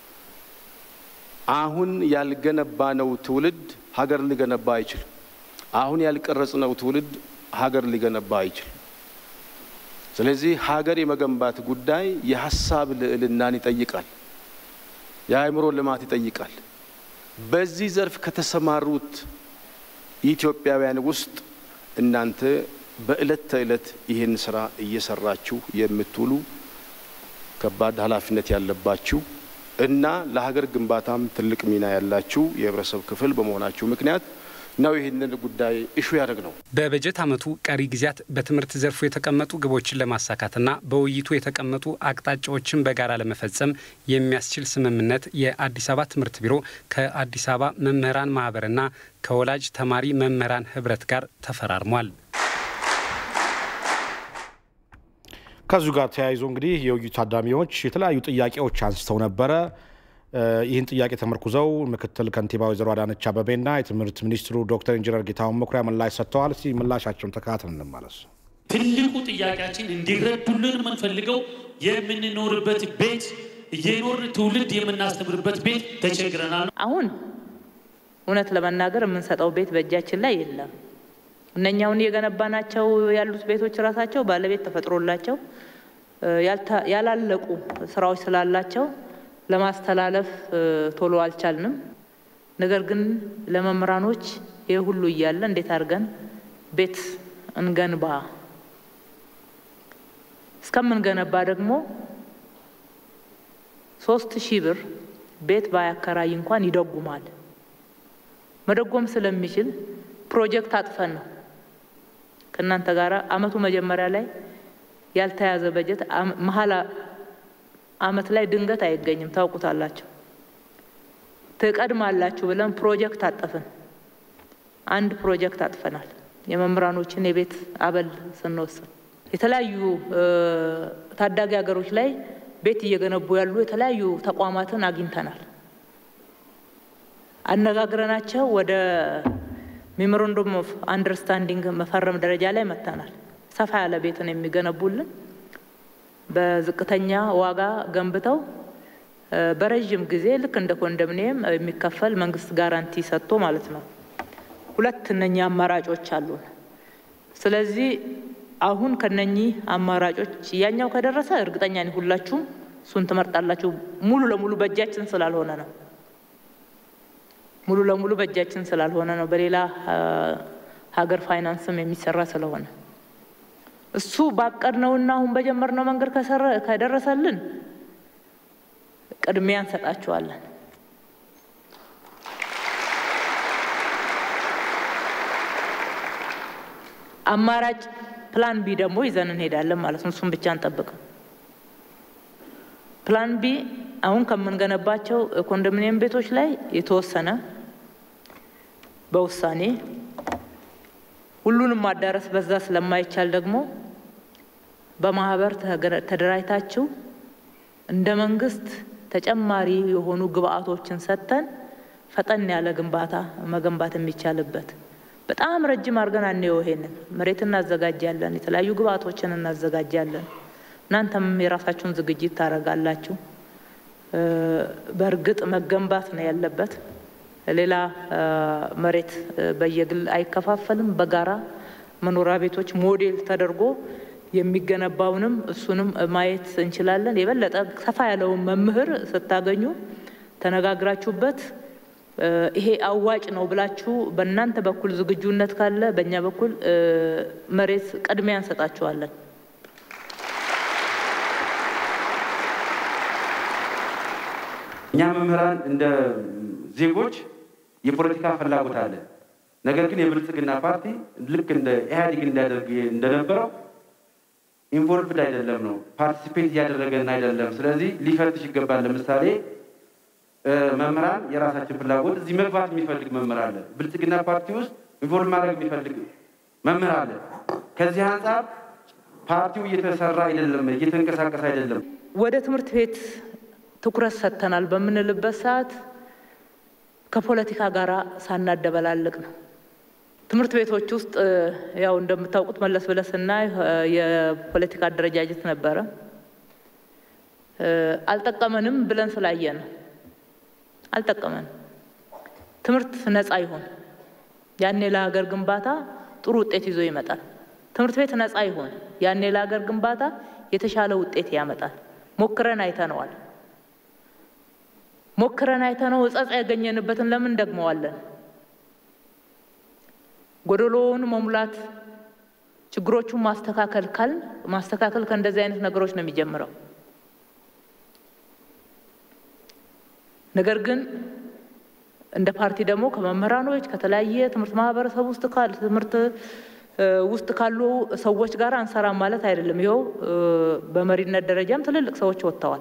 አሁን ያልገነባነው ትውልድ ሀገር ሊገነባ አይችልም። አሁን ያልቀረጽነው ትውልድ ሀገር ሊገነባ አይችልም። ስለዚህ ሀገር የመገንባት ጉዳይ የሀሳብ ልዕልናን ይጠይቃል። የአእምሮ ልማት ይጠይቃል። በዚህ ዘርፍ ከተሰማሩት ኢትዮጵያውያን ውስጥ እናንተ በዕለት ተዕለት ይህን ስራ እየሰራችሁ የምትውሉ ከባድ ኃላፊነት ያለባችሁ እና ለሀገር ግንባታም ትልቅ ሚና ያላችሁ የህብረተሰብ ክፍል በመሆናችሁ ምክንያት ነው ይህንን ጉዳይ እሹ ያደርግ ነው።
በበጀት ዓመቱ ቀሪ ጊዜያት በትምህርት ዘርፉ የተቀመጡ ግቦችን ለማሳካትና በውይይቱ የተቀመጡ አቅጣጫዎችን በጋራ ለመፈጸም የሚያስችል ስምምነት የአዲስ አበባ ትምህርት ቢሮ ከአዲስ አበባ መምህራን ማህበርና ከወላጅ ተማሪ መምህራን ህብረት ጋር ተፈራርሟል።
ከዚሁ ጋር ተያይዞ እንግዲህ የውይይቱ ታዳሚዎች የተለያዩ ጥያቄዎች አንስተው ነበረ። ይህን ጥያቄ ተመርኩዘው ምክትል ከንቲባ ወይዘሮ አዳነች አበቤና የትምህርት ሚኒስትሩ ዶክተር ኢንጂነር ጌታሁን መኩሪያ ምላሽ ሰጥተዋል። እስቲ ምላሻቸውን ተከታትለን እንመለስ።
ትልቁ ጥያቄያችን እንዲረዱልን የምንፈልገው የምንኖርበት ቤት እየኖር ትውልድ የምናስተምርበት ቤት ተቸግረናል።
አሁን እውነት ለመናገር የምንሰጠው ቤት በእጃችን ላይ የለም። እነኛውን የገነባናቸው ያሉት ቤቶች ራሳቸው ባለቤት ተፈጥሮላቸው ያላለቁ ስራዎች ስላላቸው ለማስተላለፍ ቶሎ አልቻልንም። ነገር ግን ለመምህራኖች ይህ ሁሉ እያለ እንዴት አድርገን ቤት እንገንባ? እስከምንገነባ ደግሞ ሶስት ሺህ ብር ቤት ባያከራይ እንኳን ይደጉማል። መደጎም ስለሚችል ፕሮጀክት አጥፈን ነው ከእናንተ ጋር አመቱ መጀመሪያ ላይ ያልተያዘ በጀት መሀል አመት ላይ ድንገት አይገኝም። ታውቁታላችሁ። ትቀድማላችሁ ብለን ፕሮጀክት አጠፍን። አንድ ፕሮጀክት አጥፈናል። የመምህራኖችን የቤት አበል ስንወስን የተለያዩ ታዳጊ ሀገሮች ላይ ቤት እየገነቡ ያሉ የተለያዩ ተቋማትን አግኝተናል። አነጋግረናቸው ወደ ሜሞራንዱም ኦፍ አንደርስታንዲንግ መፈረም ደረጃ ላይ መጥተናል። ሰፋ ያለ ቤትን የሚገነቡልን በዝቅተኛ ዋጋ ገንብተው በረዥም ጊዜ ልክ እንደ ኮንዶሚኒየም የሚከፈል መንግስት ጋራንቲ ሰጥቶ ማለት ነው። ሁለት እነኚህ አማራጮች አሉን። ስለዚህ አሁን ከነኚህ አማራጮች ያኛው ከደረሰ እርግጠኛ ነኝ ሁላችሁም እሱን ትመርጣላችሁ። ሙሉ ለሙሉ በእጃችን ስላልሆነ ነው። ሙሉ ለሙሉ በእጃችን ስላልሆነ ነው። በሌላ ሀገር ፋይናንስም የሚሰራ ስለሆነ እሱ ባቀድነውና አሁን በጀመርነው መንገድ ከደረሰልን ቅድሚያ እንሰጣችኋለን። አማራጭ ፕላን ቢ ደግሞ ይዘን እንሄዳለን ማለት ነው። እሱም ብቻ አንጠብቅም። ፕላን ቢ አሁን ከምንገነባቸው ኮንዶሚኒየም ቤቶች ላይ የተወሰነ በውሳኔ ሁሉንም ማዳረስ በዛ ስለማይቻል ደግሞ በማህበር ተደራጅታችሁ እንደ መንግስት ተጨማሪ የሆኑ ግብአቶችን ሰጥተን ፈጠን ያለ ግንባታ መገንባት የሚቻልበት በጣም ረጅም አድርገን አንየው። ይሄንን መሬት እናዘጋጃለን፣ የተለያዩ ግብአቶችን እናዘጋጃለን። እናንተም የራሳችሁን ዝግጅት ታደርጋላችሁ። በእርግጥ መገንባት ነው ያለበት። ሌላ መሬት በየግል አይከፋፈልም። በጋራ መኖሪያ ቤቶች ሞዴል ተደርጎ የሚገነባውንም እሱንም ማየት እንችላለን። የበለጠ ሰፋ ያለውን መምህር ስታገኙ ተነጋግራችሁበት ይሄ አዋጭ ነው ብላችሁ በእናንተ በኩል ዝግጁነት ካለ በእኛ በኩል መሬት ቅድሚያ እንሰጣችኋለን።
እኛ መምህራን እንደ ዜጎች የፖለቲካ ፍላጎት አለ። ነገር ግን የብልጽግና ፓርቲ ልክ እንደ ኢህአዴግ እንዲያደርግ እንደነበረው ኢንቮልቭድ አይደለም ነው፣ ፓርቲሲፔት እያደረገን አይደለም። ስለዚህ ሊፈትሽ ይገባል። ለምሳሌ መምህራን የራሳችን ፍላጎት እዚህ መግባት የሚፈልግ መምህር አለ። ብልጽግና ፓርቲ ውስጥ ኢንቮልቭ ማድረግ የሚፈልግ መምህር አለ። ከዚህ አንጻር ፓርቲው እየተሰራ አይደለም፣ እየተንቀሳቀሰ አይደለም።
ወደ ትምህርት ቤት ትኩረት ሰጥተናል በምንልበት ሰዓት ከፖለቲካ ጋር ሳናደበላልቅ ነው። ትምህርት ቤቶች ውስጥ ያው እንደምታውቁት መለስ ብለህ ስናይ የፖለቲካ አደረጃጀት ነበረ። አልጠቀመንም ብለን ስላየ ነው። አልጠቀመንም። ትምህርት ነፃ ይሁን፣ ያኔ ለሀገር ግንባታ ጥሩ ውጤት ይዞ ይመጣል። ትምህርት ቤት ነፃ ይሁን፣ ያኔ ለሀገር ግንባታ የተሻለ ውጤት ያመጣል። ሞክረን አይተነዋል። ሞክረን አይተነው እጸጽ ያገኘንበትን ለምን ደግመዋለን? ጎደሎውን መሙላት ችግሮቹን ማስተካከል ካልን ማስተካከል ከእንደዚህ አይነት ነገሮች ነው የሚጀምረው። ነገር ግን እንደ ፓርቲ ደግሞ ከመምህራኖች ከተለያየ ትምህርት ማህበረሰብ ውስጥ ካሉ ትምህርት ውስጥ ካሉ ሰዎች ጋር አንሰራም ማለት አይደለም። ይኸው በመሪነት ደረጃም ትልልቅ ሰዎች ወጥተዋል።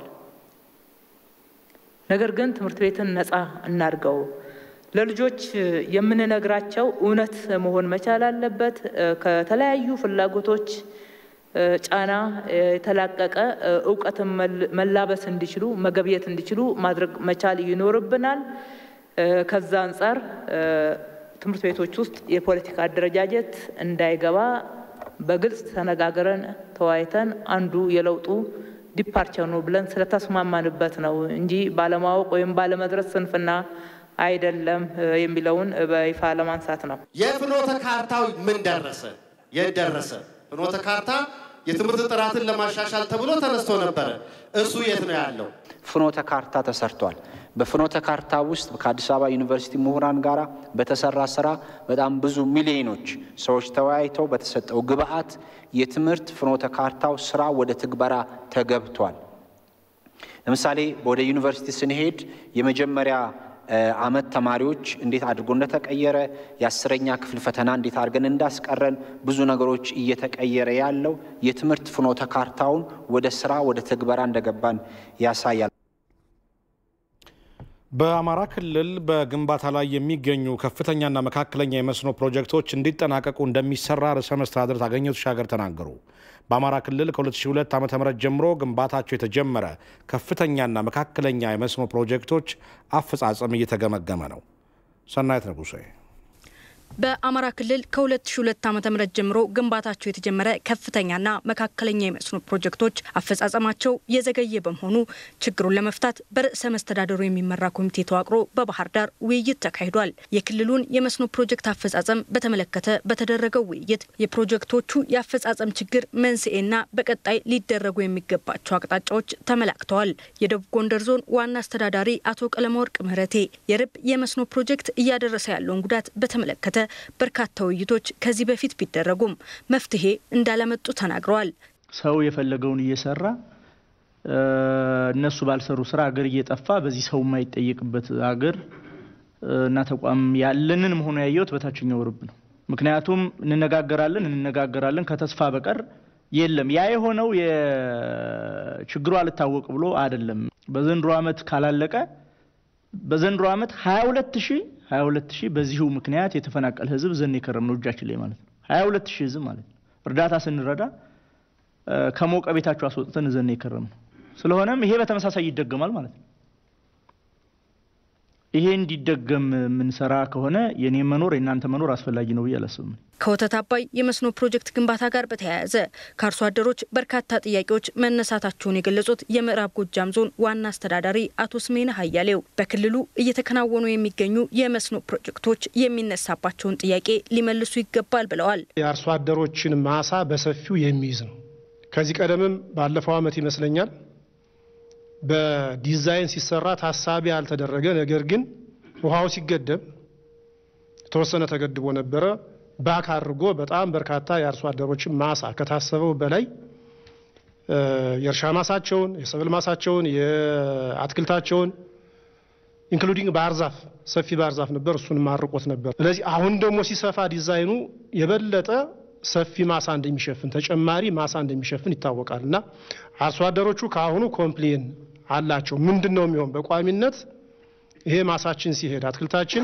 ነገር ግን ትምህርት ቤትን ነፃ እናድርገው። ለልጆች የምንነግራቸው እውነት መሆን መቻል አለበት። ከተለያዩ ፍላጎቶች ጫና የተላቀቀ እውቀትን መላበስ እንዲችሉ መገብየት እንዲችሉ ማድረግ መቻል ይኖርብናል። ከዛ አንጻር ትምህርት ቤቶች ውስጥ የፖለቲካ አደረጃጀት እንዳይገባ በግልጽ ተነጋግረን ተወያይተን አንዱ የለውጡ ዲፓርቸር ነው ብለን ስለተስማማንበት ነው እንጂ ባለማወቅ ወይም ባለመድረስ ስንፍና አይደለም የሚለውን በይፋ ለማንሳት ነው።
የፍኖተ ካርታው ምን ደረሰ? የት ደረሰ? ፍኖተ ካርታ የትምህርት ጥራትን ለማሻሻል ተብሎ ተነስቶ ነበረ። እሱ የት ነው ያለው?
ፍኖተ ካርታ ተሰርቷል። በፍኖተ ካርታ ውስጥ ከአዲስ አበባ ዩኒቨርሲቲ ምሁራን ጋር በተሰራ ስራ በጣም ብዙ ሚሊዮኖች ሰዎች ተወያይተው በተሰጠው ግብአት የትምህርት ፍኖተ ካርታው ስራ ወደ ትግበራ ተገብቷል። ለምሳሌ ወደ ዩኒቨርሲቲ ስንሄድ የመጀመሪያ አመት ተማሪዎች እንዴት አድርጎ እንደተቀየረ የአስረኛ ክፍል ፈተና እንዴት አድርገን እንዳስቀረን ብዙ ነገሮች እየተቀየረ ያለው የትምህርት ፍኖተ ካርታውን ወደ ስራ ወደ ትግበራ እንደገባን ያሳያል።
በአማራ ክልል በግንባታ ላይ የሚገኙ ከፍተኛና መካከለኛ የመስኖ ፕሮጀክቶች እንዲጠናቀቁ እንደሚሰራ ርዕሰ መስተዳድር ታገኘ ተሻገር ተናገሩ። በአማራ ክልል ከ2002 ዓ ም ጀምሮ ግንባታቸው የተጀመረ ከፍተኛና መካከለኛ የመስኖ ፕሮጀክቶች አፈጻጸም እየተገመገመ ነው። ሰናይት ንጉሴ
በአማራ ክልል ከ2002 ዓ.ም ጀምሮ ግንባታቸው የተጀመረ ከፍተኛና መካከለኛ የመስኖ ፕሮጀክቶች አፈጻጸማቸው የዘገየ በመሆኑ ችግሩን ለመፍታት በርዕሰ መስተዳደሩ የሚመራ ኮሚቴ ተዋቅሮ በባህር ዳር ውይይት ተካሂዷል። የክልሉን የመስኖ ፕሮጀክት አፈጻጸም በተመለከተ በተደረገው ውይይት የፕሮጀክቶቹ የአፈጻጸም ችግር መንስኤና በቀጣይ ሊደረጉ የሚገባቸው አቅጣጫዎች ተመላክተዋል። የደቡብ ጎንደር ዞን ዋና አስተዳዳሪ አቶ ቀለመወርቅ ምህረቴ የርብ የመስኖ ፕሮጀክት እያደረሰ ያለውን ጉዳት በተመለከተ በርካታ ውይይቶች ከዚህ በፊት ቢደረጉም መፍትሄ እንዳለመጡ ተናግረዋል።
ሰው የፈለገውን እየሰራ እነሱ ባልሰሩ ስራ አገር እየጠፋ በዚህ ሰው የማይጠየቅበት አገር እና ተቋም ያለንን መሆኑ ያየሁት በታችኛው ርብ ነው። ምክንያቱም እንነጋገራለን እንነጋገራለን ከተስፋ በቀር የለም። ያ የሆነው የችግሩ አልታወቅ ብሎ አይደለም። በዘንድሮ ዓመት ካላለቀ በዘንድሮ ዓመት 22 ሺህ 22 ሺህ በዚሁ ምክንያት የተፈናቀለ ህዝብ ዘን የከረም ነው እጃችን ላይ ማለት ነው። 22 ሺህ ህዝብ ማለት ነው። እርዳታ ስንረዳ ከሞቀ ቤታቸው አስወጥተን ዘን የከረም ነው። ስለሆነም ይሄ በተመሳሳይ ይደገማል ማለት ነው። ይሄ እንዲደገም የምንሰራ ከሆነ የኔ መኖር የእናንተ መኖር አስፈላጊ ነው ብዬ አላስብም።
ከወተት አባይ የመስኖ ፕሮጀክት ግንባታ ጋር በተያያዘ ከአርሶ አደሮች በርካታ ጥያቄዎች መነሳታቸውን የገለጹት የምዕራብ ጎጃም ዞን ዋና አስተዳዳሪ አቶ ስሜነ ሀያሌው በክልሉ እየተከናወኑ የሚገኙ የመስኖ ፕሮጀክቶች የሚነሳባቸውን ጥያቄ ሊመልሱ ይገባል ብለዋል።
የአርሶ አደሮችን ማሳ በሰፊው የሚይዝ ነው። ከዚህ ቀደምም ባለፈው ዓመት ይመስለኛል በዲዛይን ሲሰራ ታሳቢ ያልተደረገ ነገር ግን ውሃው ሲገደብ የተወሰነ ተገድቦ ነበረ ባክ አድርጎ በጣም በርካታ የአርሶ አደሮችን ማሳ ከታሰበው በላይ የእርሻ ማሳቸውን፣ የሰብል ማሳቸውን፣ የአትክልታቸውን ኢንክሉዲንግ ባህር ዛፍ ሰፊ ባህር ዛፍ ነበር። እሱን ማርቆት ነበር። ስለዚህ አሁን ደግሞ ሲሰፋ ዲዛይኑ የበለጠ ሰፊ ማሳ እንደሚሸፍን ተጨማሪ ማሳ እንደሚሸፍን ይታወቃል እና አርሶ አደሮቹ ከአሁኑ ኮምፕሌን አላቸው። ምንድን ነው የሚሆን በቋሚነት ይሄ ማሳችን ሲሄድ አትክልታችን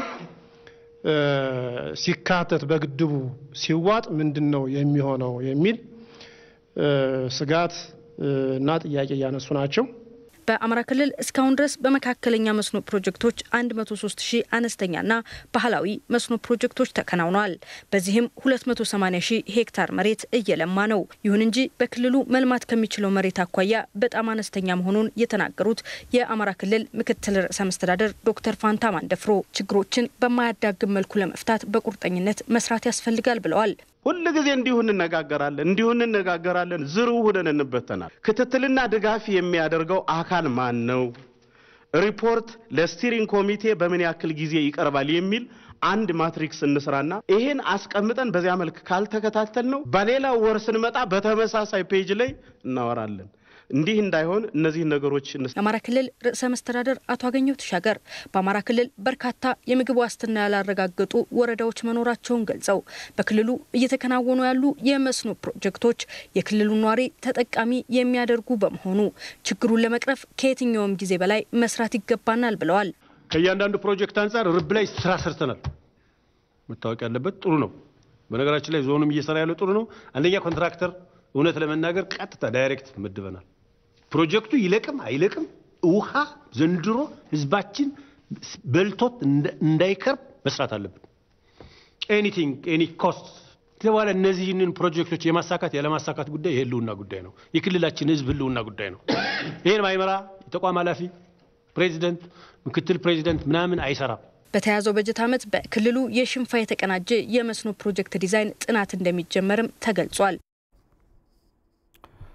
ሲካተት በግድቡ ሲዋጥ ምንድን ነው የሚሆነው የሚል ስጋት እና ጥያቄ እያነሱ ናቸው።
በአማራ ክልል እስካሁን ድረስ በመካከለኛ መስኖ ፕሮጀክቶች 103 ሺህ አነስተኛና ባህላዊ መስኖ ፕሮጀክቶች ተከናውነዋል። በዚህም 280 ሺህ ሄክታር መሬት እየለማ ነው። ይሁን እንጂ በክልሉ መልማት ከሚችለው መሬት አኳያ በጣም አነስተኛ መሆኑን የተናገሩት የአማራ ክልል ምክትል ርዕሰ መስተዳደር ዶክተር ፋንታ ማንደፍሮ ችግሮችን በማያዳግም መልኩ ለመፍታት በቁርጠኝነት መስራት ያስፈልጋል ብለዋል።
ሁል ጊዜ እንዲሁ እንነጋገራለን እንዲሁ እንነጋገራለን፣ ዝሩ ሁነን እንበተናል። ክትትልና ድጋፍ የሚያደርገው አካል ማን ነው? ሪፖርት ለስቲሪንግ ኮሚቴ በምን ያክል ጊዜ ይቀርባል የሚል አንድ ማትሪክስ እንስራና ይሄን አስቀምጠን በዚያ መልክ ካልተከታተል ነው በሌላው ወር ስንመጣ በተመሳሳይ ፔጅ ላይ እናወራለን። እንዲህ እንዳይሆን እነዚህ ነገሮች
የአማራ ክልል ርዕሰ መስተዳደር አቶ አገኘሁ ተሻገር በአማራ ክልል በርካታ የምግብ ዋስትና ያላረጋገጡ ወረዳዎች መኖራቸውን ገልጸው በክልሉ እየተከናወኑ ያሉ የመስኖ ፕሮጀክቶች የክልሉ ነዋሪ ተጠቃሚ የሚያደርጉ በመሆኑ ችግሩን ለመቅረፍ ከየትኛውም ጊዜ በላይ መስራት ይገባናል ብለዋል።
ከእያንዳንዱ ፕሮጀክት አንጻር ርብ ላይ ስራ ሰርተናል። መታወቅ ያለበት ጥሩ ነው። በነገራችን ላይ ዞኑም እየሰራ ያለው ጥሩ ነው። አንደኛ ኮንትራክተር እውነት ለመናገር ቀጥታ ዳይሬክት መድበናል። ፕሮጀክቱ ይለቅም አይለቅም ውሃ ዘንድሮ ህዝባችን በልቶት እንዳይከርብ መስራት አለብን። ኤኒቲንግ ኤኒ ኮስት በኋላ እነዚህንን ፕሮጀክቶች የማሳካት ያለማሳካት ጉዳይ የህልውና ጉዳይ ነው። የክልላችን ህዝብ ህልውና ጉዳይ ነው። ይህን ማይመራ የተቋም ኃላፊ ፕሬዚደንት፣ ምክትል ፕሬዚደንት ምናምን አይሰራም።
በተያዘው በጀት ዓመት በክልሉ የሽንፋ የተቀናጀ የመስኖ ፕሮጀክት ዲዛይን ጥናት እንደሚጀመርም ተገልጿል።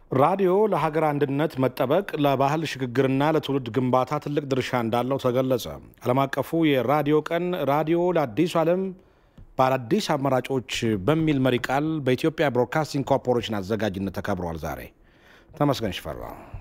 ራዲዮ ለሀገር አንድነት መጠበቅ ለባህል ሽግግርና ለትውልድ ግንባታ ትልቅ ድርሻ እንዳለው ተገለጸ። ዓለም አቀፉ የራዲዮ ቀን ራዲዮ ለአዲሱ ዓለም በአዳዲስ አማራጮች በሚል መሪ ቃል በኢትዮጵያ ብሮድካስቲንግ ኮርፖሬሽን አዘጋጅነት ተከብሯል። ዛሬ ተመስገን ሽፈራ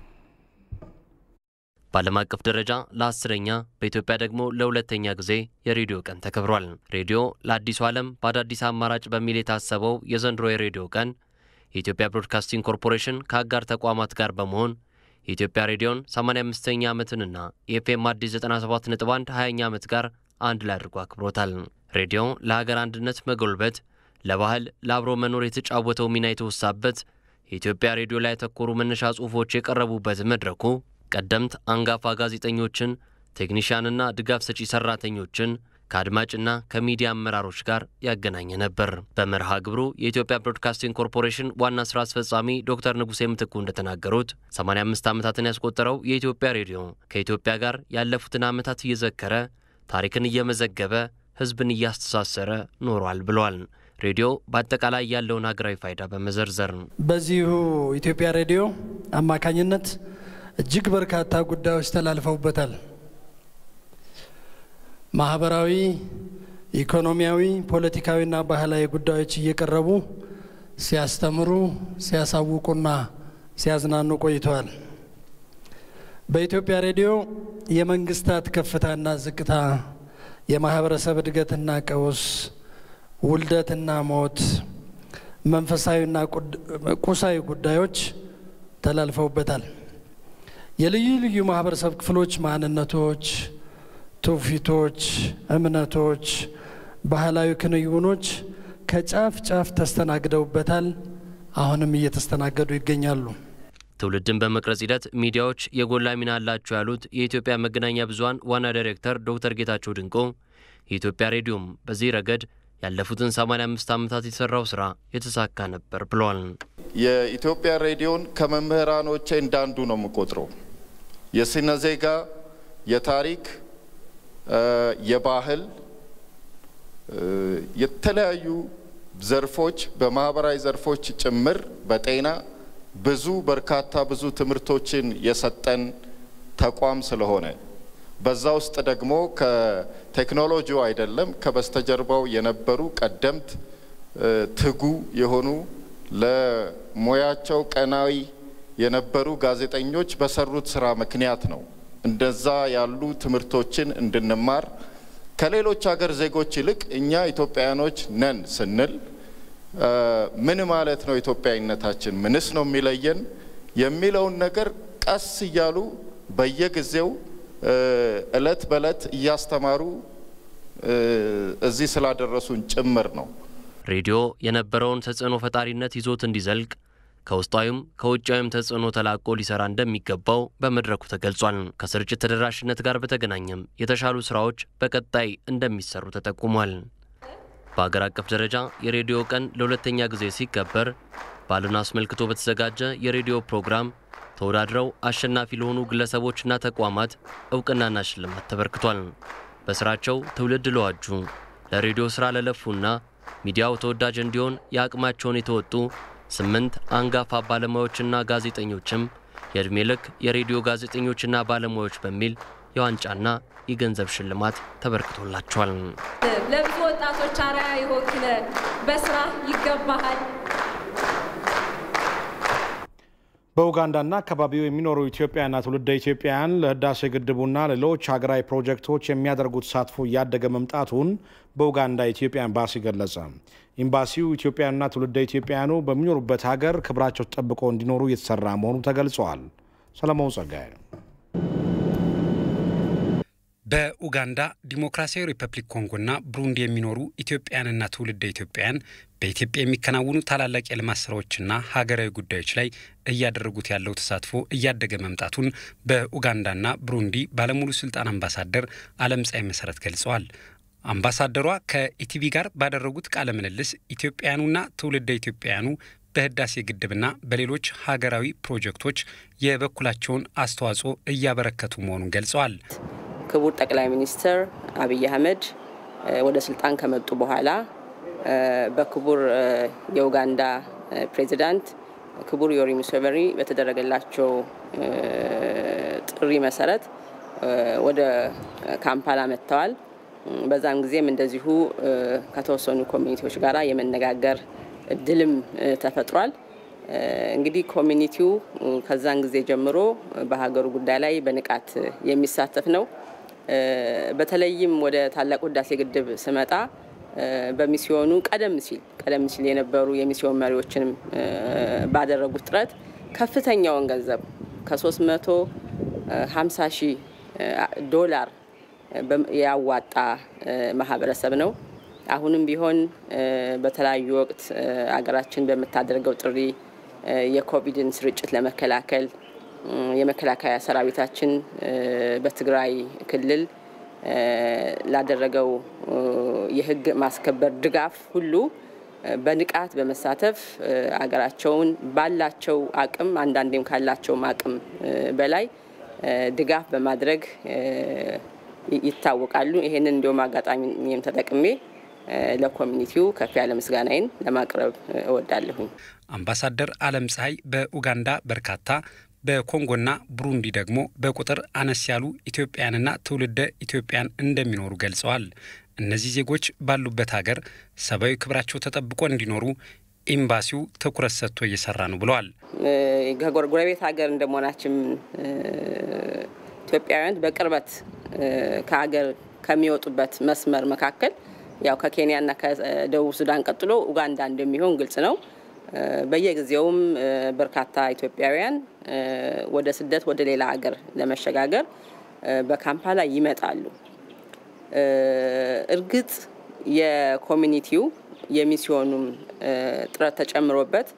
በዓለም አቀፍ ደረጃ ለአስረኛ በኢትዮጵያ ደግሞ ለሁለተኛ ጊዜ የሬዲዮ ቀን ተከብሯል። ሬዲዮ ለአዲሱ ዓለም በአዳዲስ አማራጭ በሚል የታሰበው የዘንድሮ የሬዲዮ ቀን የኢትዮጵያ ብሮድካስቲንግ ኮርፖሬሽን ከአጋር ተቋማት ጋር በመሆን የኢትዮጵያ ሬዲዮን 85ኛ ዓመትንና የኤፍኤም አዲስ 97.1 20ኛ ዓመት ጋር አንድ ላይ አድርጎ አክብሮታል። ሬዲዮ ለሀገር አንድነት መጎልበት፣ ለባህል፣ ለአብሮ መኖር የተጫወተው ሚና የተወሳበት የኢትዮጵያ ሬዲዮ ላይ ያተኮሩ መነሻ ጽሑፎች የቀረቡበት መድረኩ ቀደምት አንጋፋ ጋዜጠኞችን፣ ቴክኒሽያንና ድጋፍ ሰጪ ሰራተኞችን ከአድማጭና ከሚዲያ አመራሮች ጋር ያገናኘ ነበር። በመርሃ ግብሩ የኢትዮጵያ ብሮድካስቲንግ ኮርፖሬሽን ዋና ስራ አስፈጻሚ ዶክተር ንጉሴ ምትኩ እንደተናገሩት 85 ዓመታትን ያስቆጠረው የኢትዮጵያ ሬዲዮ ከኢትዮጵያ ጋር ያለፉትን ዓመታት እየዘከረ ታሪክን እየመዘገበ ሕዝብን እያስተሳሰረ ኖሯል ብለዋል። ሬዲዮ በአጠቃላይ ያለውን ሀገራዊ ፋይዳ በመዘርዘር
በዚሁ ኢትዮጵያ ሬዲዮ አማካኝነት እጅግ በርካታ ጉዳዮች ተላልፈውበታል። ማህበራዊ፣ ኢኮኖሚያዊ፣ ፖለቲካዊና ባህላዊ ጉዳዮች እየቀረቡ ሲያስተምሩ፣ ሲያሳውቁና ሲያዝናኑ ቆይተዋል። በኢትዮጵያ ሬዲዮ የመንግስታት ከፍታና ዝቅታ፣ የማህበረሰብ እድገትና ቀውስ፣ ውልደትና ሞት፣ መንፈሳዊና ቁሳዊ ጉዳዮች ተላልፈውበታል። የልዩ ልዩ ማህበረሰብ ክፍሎች ማንነቶች፣ ትውፊቶች፣ እምነቶች፣ ባህላዊ ክንውኖች ከጫፍ ጫፍ ተስተናግደውበታል። አሁንም እየተስተናገዱ ይገኛሉ።
ትውልድን በመቅረጽ ሂደት ሚዲያዎች የጎላ ሚና አላቸው ያሉት የኢትዮጵያ መገናኛ ብዙኃን ዋና ዳይሬክተር ዶክተር ጌታቸው ድንቆ የኢትዮጵያ ሬዲዮም በዚህ ረገድ ያለፉትን 85 ዓመታት የሰራው ስራ የተሳካ ነበር ብለዋል።
የኢትዮጵያ ሬዲዮን ከመምህራኖቼ እንዳንዱ ነው የምቆጥረው። የስነ ዜጋ፣ የታሪክ፣ የባህል የተለያዩ ዘርፎች በማህበራዊ ዘርፎች ጭምር በጤና ብዙ በርካታ ብዙ ትምህርቶችን የሰጠን ተቋም ስለሆነ በዛ ውስጥ ደግሞ ከቴክኖሎጂው አይደለም ከበስተጀርባው የነበሩ ቀደምት ትጉ የሆኑ ለሙያቸው ቀናዊ የነበሩ ጋዜጠኞች በሰሩት ስራ ምክንያት ነው እንደዛ ያሉ ትምህርቶችን እንድንማር ከሌሎች ሀገር ዜጎች ይልቅ እኛ ኢትዮጵያውያኖች ነን ስንል ምን ማለት ነው ኢትዮጵያዊነታችን? ምንስ ነው የሚለየን የሚለውን ነገር ቀስ እያሉ በየጊዜው እለት በእለት እያስተማሩ እዚህ ስላደረሱን ጭምር ነው።
ሬዲዮ የነበረውን ተጽዕኖ ፈጣሪነት ይዞት እንዲዘልቅ ከውስጣዊም ከውጫዊም ተጽዕኖ ተላቆ ሊሰራ እንደሚገባው በመድረኩ ተገልጿል። ከስርጭት ተደራሽነት ጋር በተገናኘም የተሻሉ ስራዎች በቀጣይ እንደሚሰሩ ተጠቁሟል። በአገር አቀፍ ደረጃ የሬዲዮ ቀን ለሁለተኛ ጊዜ ሲከበር በዓሉን አስመልክቶ በተዘጋጀ የሬዲዮ ፕሮግራም ተወዳድረው አሸናፊ ለሆኑ ግለሰቦችና ተቋማት እውቅናና ሽልማት ተበርክቷል። በስራቸው ትውልድ ለዋጁ ለሬዲዮ ስራ ለለፉና ሚዲያው ተወዳጅ እንዲሆን የአቅማቸውን የተወጡ ስምንት አንጋፋ ባለሙያዎችና ጋዜጠኞችም የዕድሜ ልክ የሬዲዮ ጋዜጠኞችና ባለሙያዎች በሚል የዋንጫና የገንዘብ ሽልማት ተበርክቶላቸዋል።
ለብዙ ወጣቶች አርአያ የሆንክ በስራ ይገባሃል።
በኡጋንዳና አካባቢው የሚኖሩ ኢትዮጵያና ትውልደ ኢትዮጵያውያን ለህዳሴ ግድቡና ሌሎች ሀገራዊ ፕሮጀክቶች የሚያደርጉት ተሳትፎ እያደገ መምጣቱን በኡጋንዳ የኢትዮጵያ ኤምባሲ ገለጸ። ኤምባሲው ኢትዮጵያውያንና ትውልደ ኢትዮጵያውያኑ በሚኖሩበት ሀገር ክብራቸው ተጠብቆ እንዲኖሩ እየተሰራ መሆኑ ተገልጸዋል። ሰለሞን ጸጋይ
በኡጋንዳ ዲሞክራሲያዊ ሪፐብሊክ ኮንጎና ብሩንዲ የሚኖሩ ኢትዮጵያውያንና ትውልደ ኢትዮጵያውያን በኢትዮጵያ የሚከናወኑ ታላላቅ የልማት ስራዎችና ሀገራዊ ጉዳዮች ላይ እያደረጉት ያለው ተሳትፎ እያደገ መምጣቱን በኡጋንዳና ብሩንዲ ባለሙሉ ስልጣን አምባሳደር አለምፀሐይ መሰረት ገልጸዋል። አምባሳደሯ ከኢቲቪ ጋር ባደረጉት ቃለ ምልልስ ኢትዮጵያውያኑና ትውልደ ኢትዮጵያውያኑ በህዳሴ ግድብና በሌሎች ሀገራዊ ፕሮጀክቶች የበኩላቸውን አስተዋጽኦ እያበረከቱ መሆኑን ገልጸዋል።
ክቡር ጠቅላይ ሚኒስትር አብይ አህመድ ወደ ስልጣን ከመጡ በኋላ በክቡር የኡጋንዳ ፕሬዚዳንት ክቡር ዮዌሪ ሙሴቬኒ በተደረገላቸው ጥሪ መሰረት ወደ ካምፓላ መጥተዋል። በዛም ጊዜም እንደዚሁ ከተወሰኑ ኮሚኒቲዎች ጋር የመነጋገር እድልም ተፈጥሯል። እንግዲህ ኮሚኒቲው ከዛን ጊዜ ጀምሮ በሀገሩ ጉዳይ ላይ በንቃት የሚሳተፍ ነው። በተለይም ወደ ታላቁ ህዳሴ ግድብ ስመጣ በሚስዮኑ ቀደም ሲል ቀደም ሲል የነበሩ የሚስዮን መሪዎችንም ባደረጉት ጥረት ከፍተኛውን ገንዘብ ከ350 ሺህ ዶላር ያዋጣ ማህበረሰብ ነው። አሁንም ቢሆን በተለያዩ ወቅት አገራችን በምታደርገው ጥሪ የኮቪድን ስርጭት ለመከላከል የመከላከያ ሰራዊታችን በትግራይ ክልል ላደረገው የህግ ማስከበር ድጋፍ ሁሉ በንቃት በመሳተፍ አገራቸውን ባላቸው አቅም አንዳንዴም ካላቸውም አቅም በላይ ድጋፍ በማድረግ ይታወቃሉ። ይሄንን እንዲሁም አጋጣሚም ተጠቅሜ ለኮሚኒቲው ከፍ ያለ ምስጋናዬን ለማቅረብ እወዳለሁኝ።
አምባሳደር አለም ፀሐይ በኡጋንዳ በርካታ በኮንጎና ብሩንዲ ደግሞ በቁጥር አነስ ያሉ ኢትዮጵያውያንና ትውልደ ኢትዮጵያን እንደሚኖሩ ገልጸዋል። እነዚህ ዜጎች ባሉበት ሀገር ሰብአዊ ክብራቸው ተጠብቆ እንዲኖሩ ኤምባሲው ትኩረት ሰጥቶ እየሰራ ነው ብለዋል።
ከጎረቤት ሀገር እንደመሆናችን ኢትዮጵያውያን በቅርበት ከሀገር ከሚወጡበት መስመር መካከል ያው ከኬንያና ከደቡብ ሱዳን ቀጥሎ ኡጋንዳ እንደሚሆን ግልጽ ነው። በየጊዜውም በርካታ ኢትዮጵያውያን ወደ ስደት ወደ ሌላ ሀገር ለመሸጋገር በካምፓላ ይመጣሉ። እርግጥ የኮሚኒቲው የሚስዮኑም ጥረት ተጨምሮበት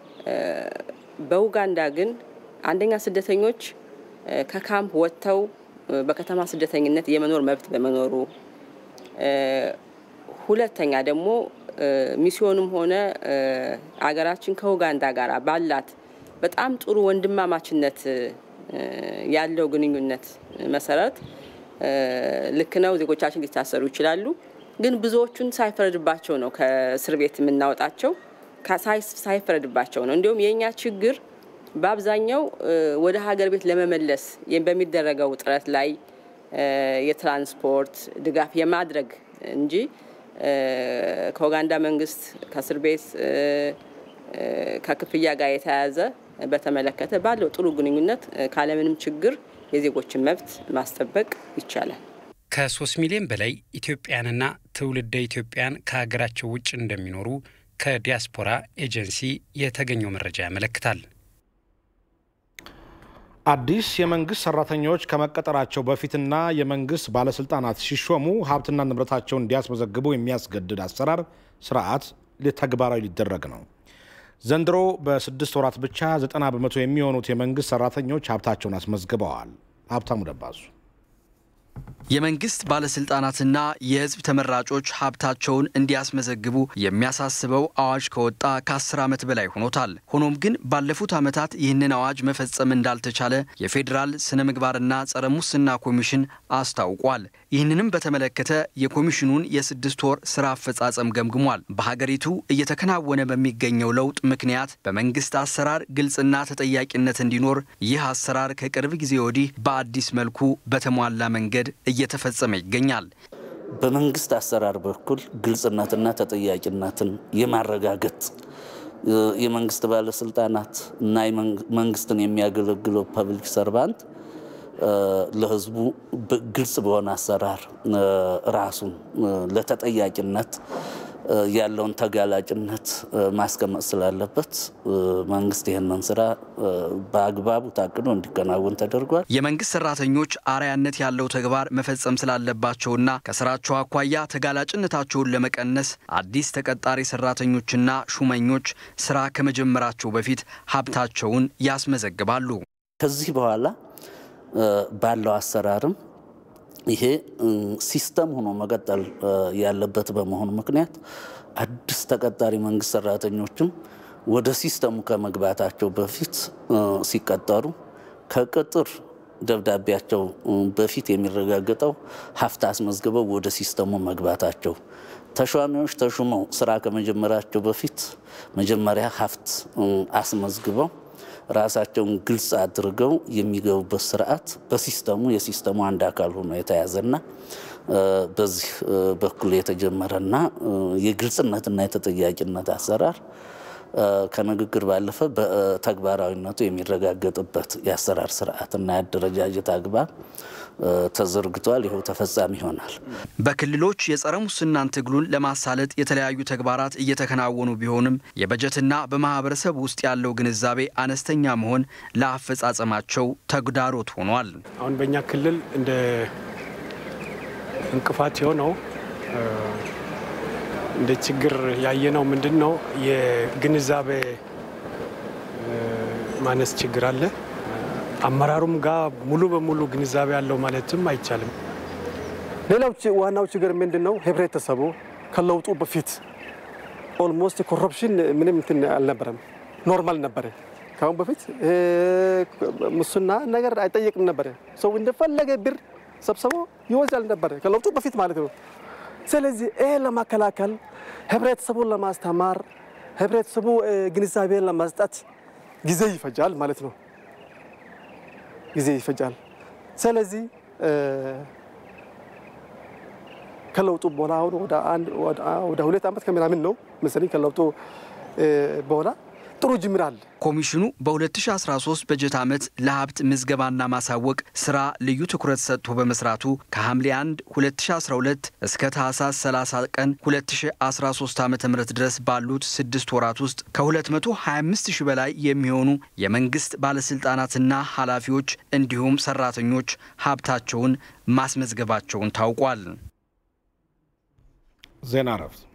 በኡጋንዳ ግን አንደኛ ስደተኞች ከካምፕ ወጥተው በከተማ ስደተኝነት የመኖር መብት በመኖሩ፣ ሁለተኛ ደግሞ ሚስዮኑም ሆነ አገራችን ከኡጋንዳ ጋር ባላት በጣም ጥሩ ወንድማማችነት ያለው ግንኙነት መሰረት ልክ ነው፣ ዜጎቻችን ሊታሰሩ ይችላሉ። ግን ብዙዎቹን ሳይፈረድባቸው ነው ከእስር ቤት የምናወጣቸው፣ ሳይፈረድባቸው ነው። እንዲሁም የእኛ ችግር በአብዛኛው ወደ ሀገር ቤት ለመመለስ በሚደረገው ጥረት ላይ የትራንስፖርት ድጋፍ የማድረግ እንጂ ከኡጋንዳ መንግስት ከእስር ቤት ከክፍያ ጋር የተያያዘ በተመለከተ ባለው ጥሩ ግንኙነት ካለምንም ችግር የዜጎችን መብት ማስጠበቅ ይቻላል።
ከሶስት ሚሊዮን በላይ ኢትዮጵያንና ትውልደ ኢትዮጵያን ከሀገራቸው ውጭ እንደሚኖሩ ከዲያስፖራ ኤጀንሲ የተገኘው መረጃ ያመለክታል።
አዲስ የመንግስት ሰራተኞች ከመቀጠራቸው በፊትና የመንግስት ባለስልጣናት ሲሾሙ ሀብትና ንብረታቸውን እንዲያስመዘግቡ የሚያስገድድ አሰራር ስርዓት ተግባራዊ ሊደረግ ነው። ዘንድሮ በስድስት ወራት ብቻ ዘጠና በመቶ የሚሆኑት የመንግስት ሰራተኞች ሀብታቸውን አስመዝግበዋል። ሀብታሙ ደባሱ
የመንግስት ባለስልጣናትና የህዝብ ተመራጮች ሀብታቸውን እንዲያስመዘግቡ የሚያሳስበው አዋጅ ከወጣ ከአስር ዓመት በላይ ሆኖታል። ሆኖም ግን ባለፉት ዓመታት ይህንን አዋጅ መፈጸም እንዳልተቻለ የፌዴራል ስነ ምግባርና ጸረ ሙስና ኮሚሽን አስታውቋል። ይህንንም በተመለከተ የኮሚሽኑን የስድስት ወር ስራ አፈጻጸም ገምግሟል። በሀገሪቱ እየተከናወነ በሚገኘው ለውጥ ምክንያት በመንግስት አሰራር ግልጽና ተጠያቂነት እንዲኖር ይህ አሰራር ከቅርብ ጊዜ ወዲህ በአዲስ መልኩ በተሟላ መንገድ እየተፈጸመ ይገኛል።
በመንግስት አሰራር በኩል ግልጽነትና ተጠያቂነትን የማረጋገጥ የመንግስት ባለስልጣናት እና መንግስትን የሚያገለግለው ፐብሊክ ሰርቫንት ለህዝቡ ግልጽ በሆነ አሰራር ራሱን ለተጠያቂነት ያለውን ተጋላጭነት ማስቀመጥ ስላለበት መንግስት ይህንን ስራ በአግባቡ ታቅዶ እንዲከናወን ተደርጓል።
የመንግስት ሰራተኞች አርአያነት ያለው ተግባር መፈጸም ስላለባቸውና ከስራቸው አኳያ ተጋላጭነታቸውን ለመቀነስ አዲስ ተቀጣሪ ሰራተኞችና ሹመኞች ስራ ከመጀመራቸው በፊት ሀብታቸውን ያስመዘግባሉ።
ከዚህ በኋላ ባለው አሰራርም ይሄ ሲስተም ሆኖ መቀጠል ያለበት በመሆኑ ምክንያት አዲስ ተቀጣሪ መንግስት ሰራተኞችም ወደ ሲስተሙ ከመግባታቸው በፊት ሲቀጠሩ ከቅጥር ደብዳቤያቸው በፊት የሚረጋገጠው ሀብት አስመዝግበው ወደ ሲስተሙ መግባታቸው ተሿሚዎች ተሹመው ስራ ከመጀመራቸው በፊት መጀመሪያ ሀብት አስመዝግበው ራሳቸውን ግልጽ አድርገው የሚገቡበት ስርዓት በሲስተሙ የሲስተሙ አንድ አካል ሆኖ የተያዘና በዚህ በኩል የተጀመረና የግልጽነትና የተጠያቂነት አሰራር ከንግግር ባለፈ በተግባራዊነቱ የሚረጋገጥበት የአሰራር ስርዓትና የአደረጃጀት አግባብ ተዘርግቷል። ይኸው ተፈጻሚ ይሆናል።
በክልሎች የጸረ ሙስናን ትግሉን ለማሳለጥ የተለያዩ ተግባራት እየተከናወኑ ቢሆንም የበጀትና በማህበረሰብ ውስጥ ያለው ግንዛቤ አነስተኛ መሆን ለአፈጻጸማቸው ተግዳሮት ሆኗል።
አሁን በእኛ ክልል እንደ እንቅፋት የሆነው እንደ ችግር ያየነው ምንድን ነው? የግንዛቤ ማነስ ችግር አለ። አመራሩም ጋር ሙሉ በሙሉ ግንዛቤ ያለው ማለትም አይቻልም።
ሌላው ዋናው ችግር ምንድን ነው? ህብረተሰቡ ከለውጡ በፊት ኦልሞስት ኮረፕሽን ምንም እንትን አልነበረም፣ ኖርማል ነበረ። ከአሁን በፊት ሙስና ነገር አይጠየቅም ነበረ። ሰው እንደፈለገ ብር ሰብስቦ ይወስዳል ነበረ፣ ከለውጡ በፊት ማለት ነው። ስለዚህ ይሄ ለማከላከል ህብረተሰቡን ለማስተማር ህብረተሰቡ ግንዛቤን ለመስጠት ጊዜ ይፈጃል ማለት ነው። ጊዜ ይፈጃል። ስለዚህ ከለውጡ በኋላ አሁን ወደ ሁለት ዓመት ከምናምን ነው መሰለኝ ከለውጡ በኋላ ጥሩ ጅምር አለ።
ኮሚሽኑ በ2013 በጀት ዓመት ለሀብት ምዝገባና ማሳወቅ ስራ ልዩ ትኩረት ሰጥቶ በመስራቱ ከሐምሌ 1 2012 እስከ ታህሳስ 30 ቀን 2013 ዓ ም ድረስ ባሉት ስድስት ወራት ውስጥ ከ225 ሺህ በላይ የሚሆኑ የመንግስት ባለስልጣናትና ኃላፊዎች እንዲሁም ሰራተኞች ሀብታቸውን ማስመዝገባቸውን ታውቋል።
ዜና እረፍት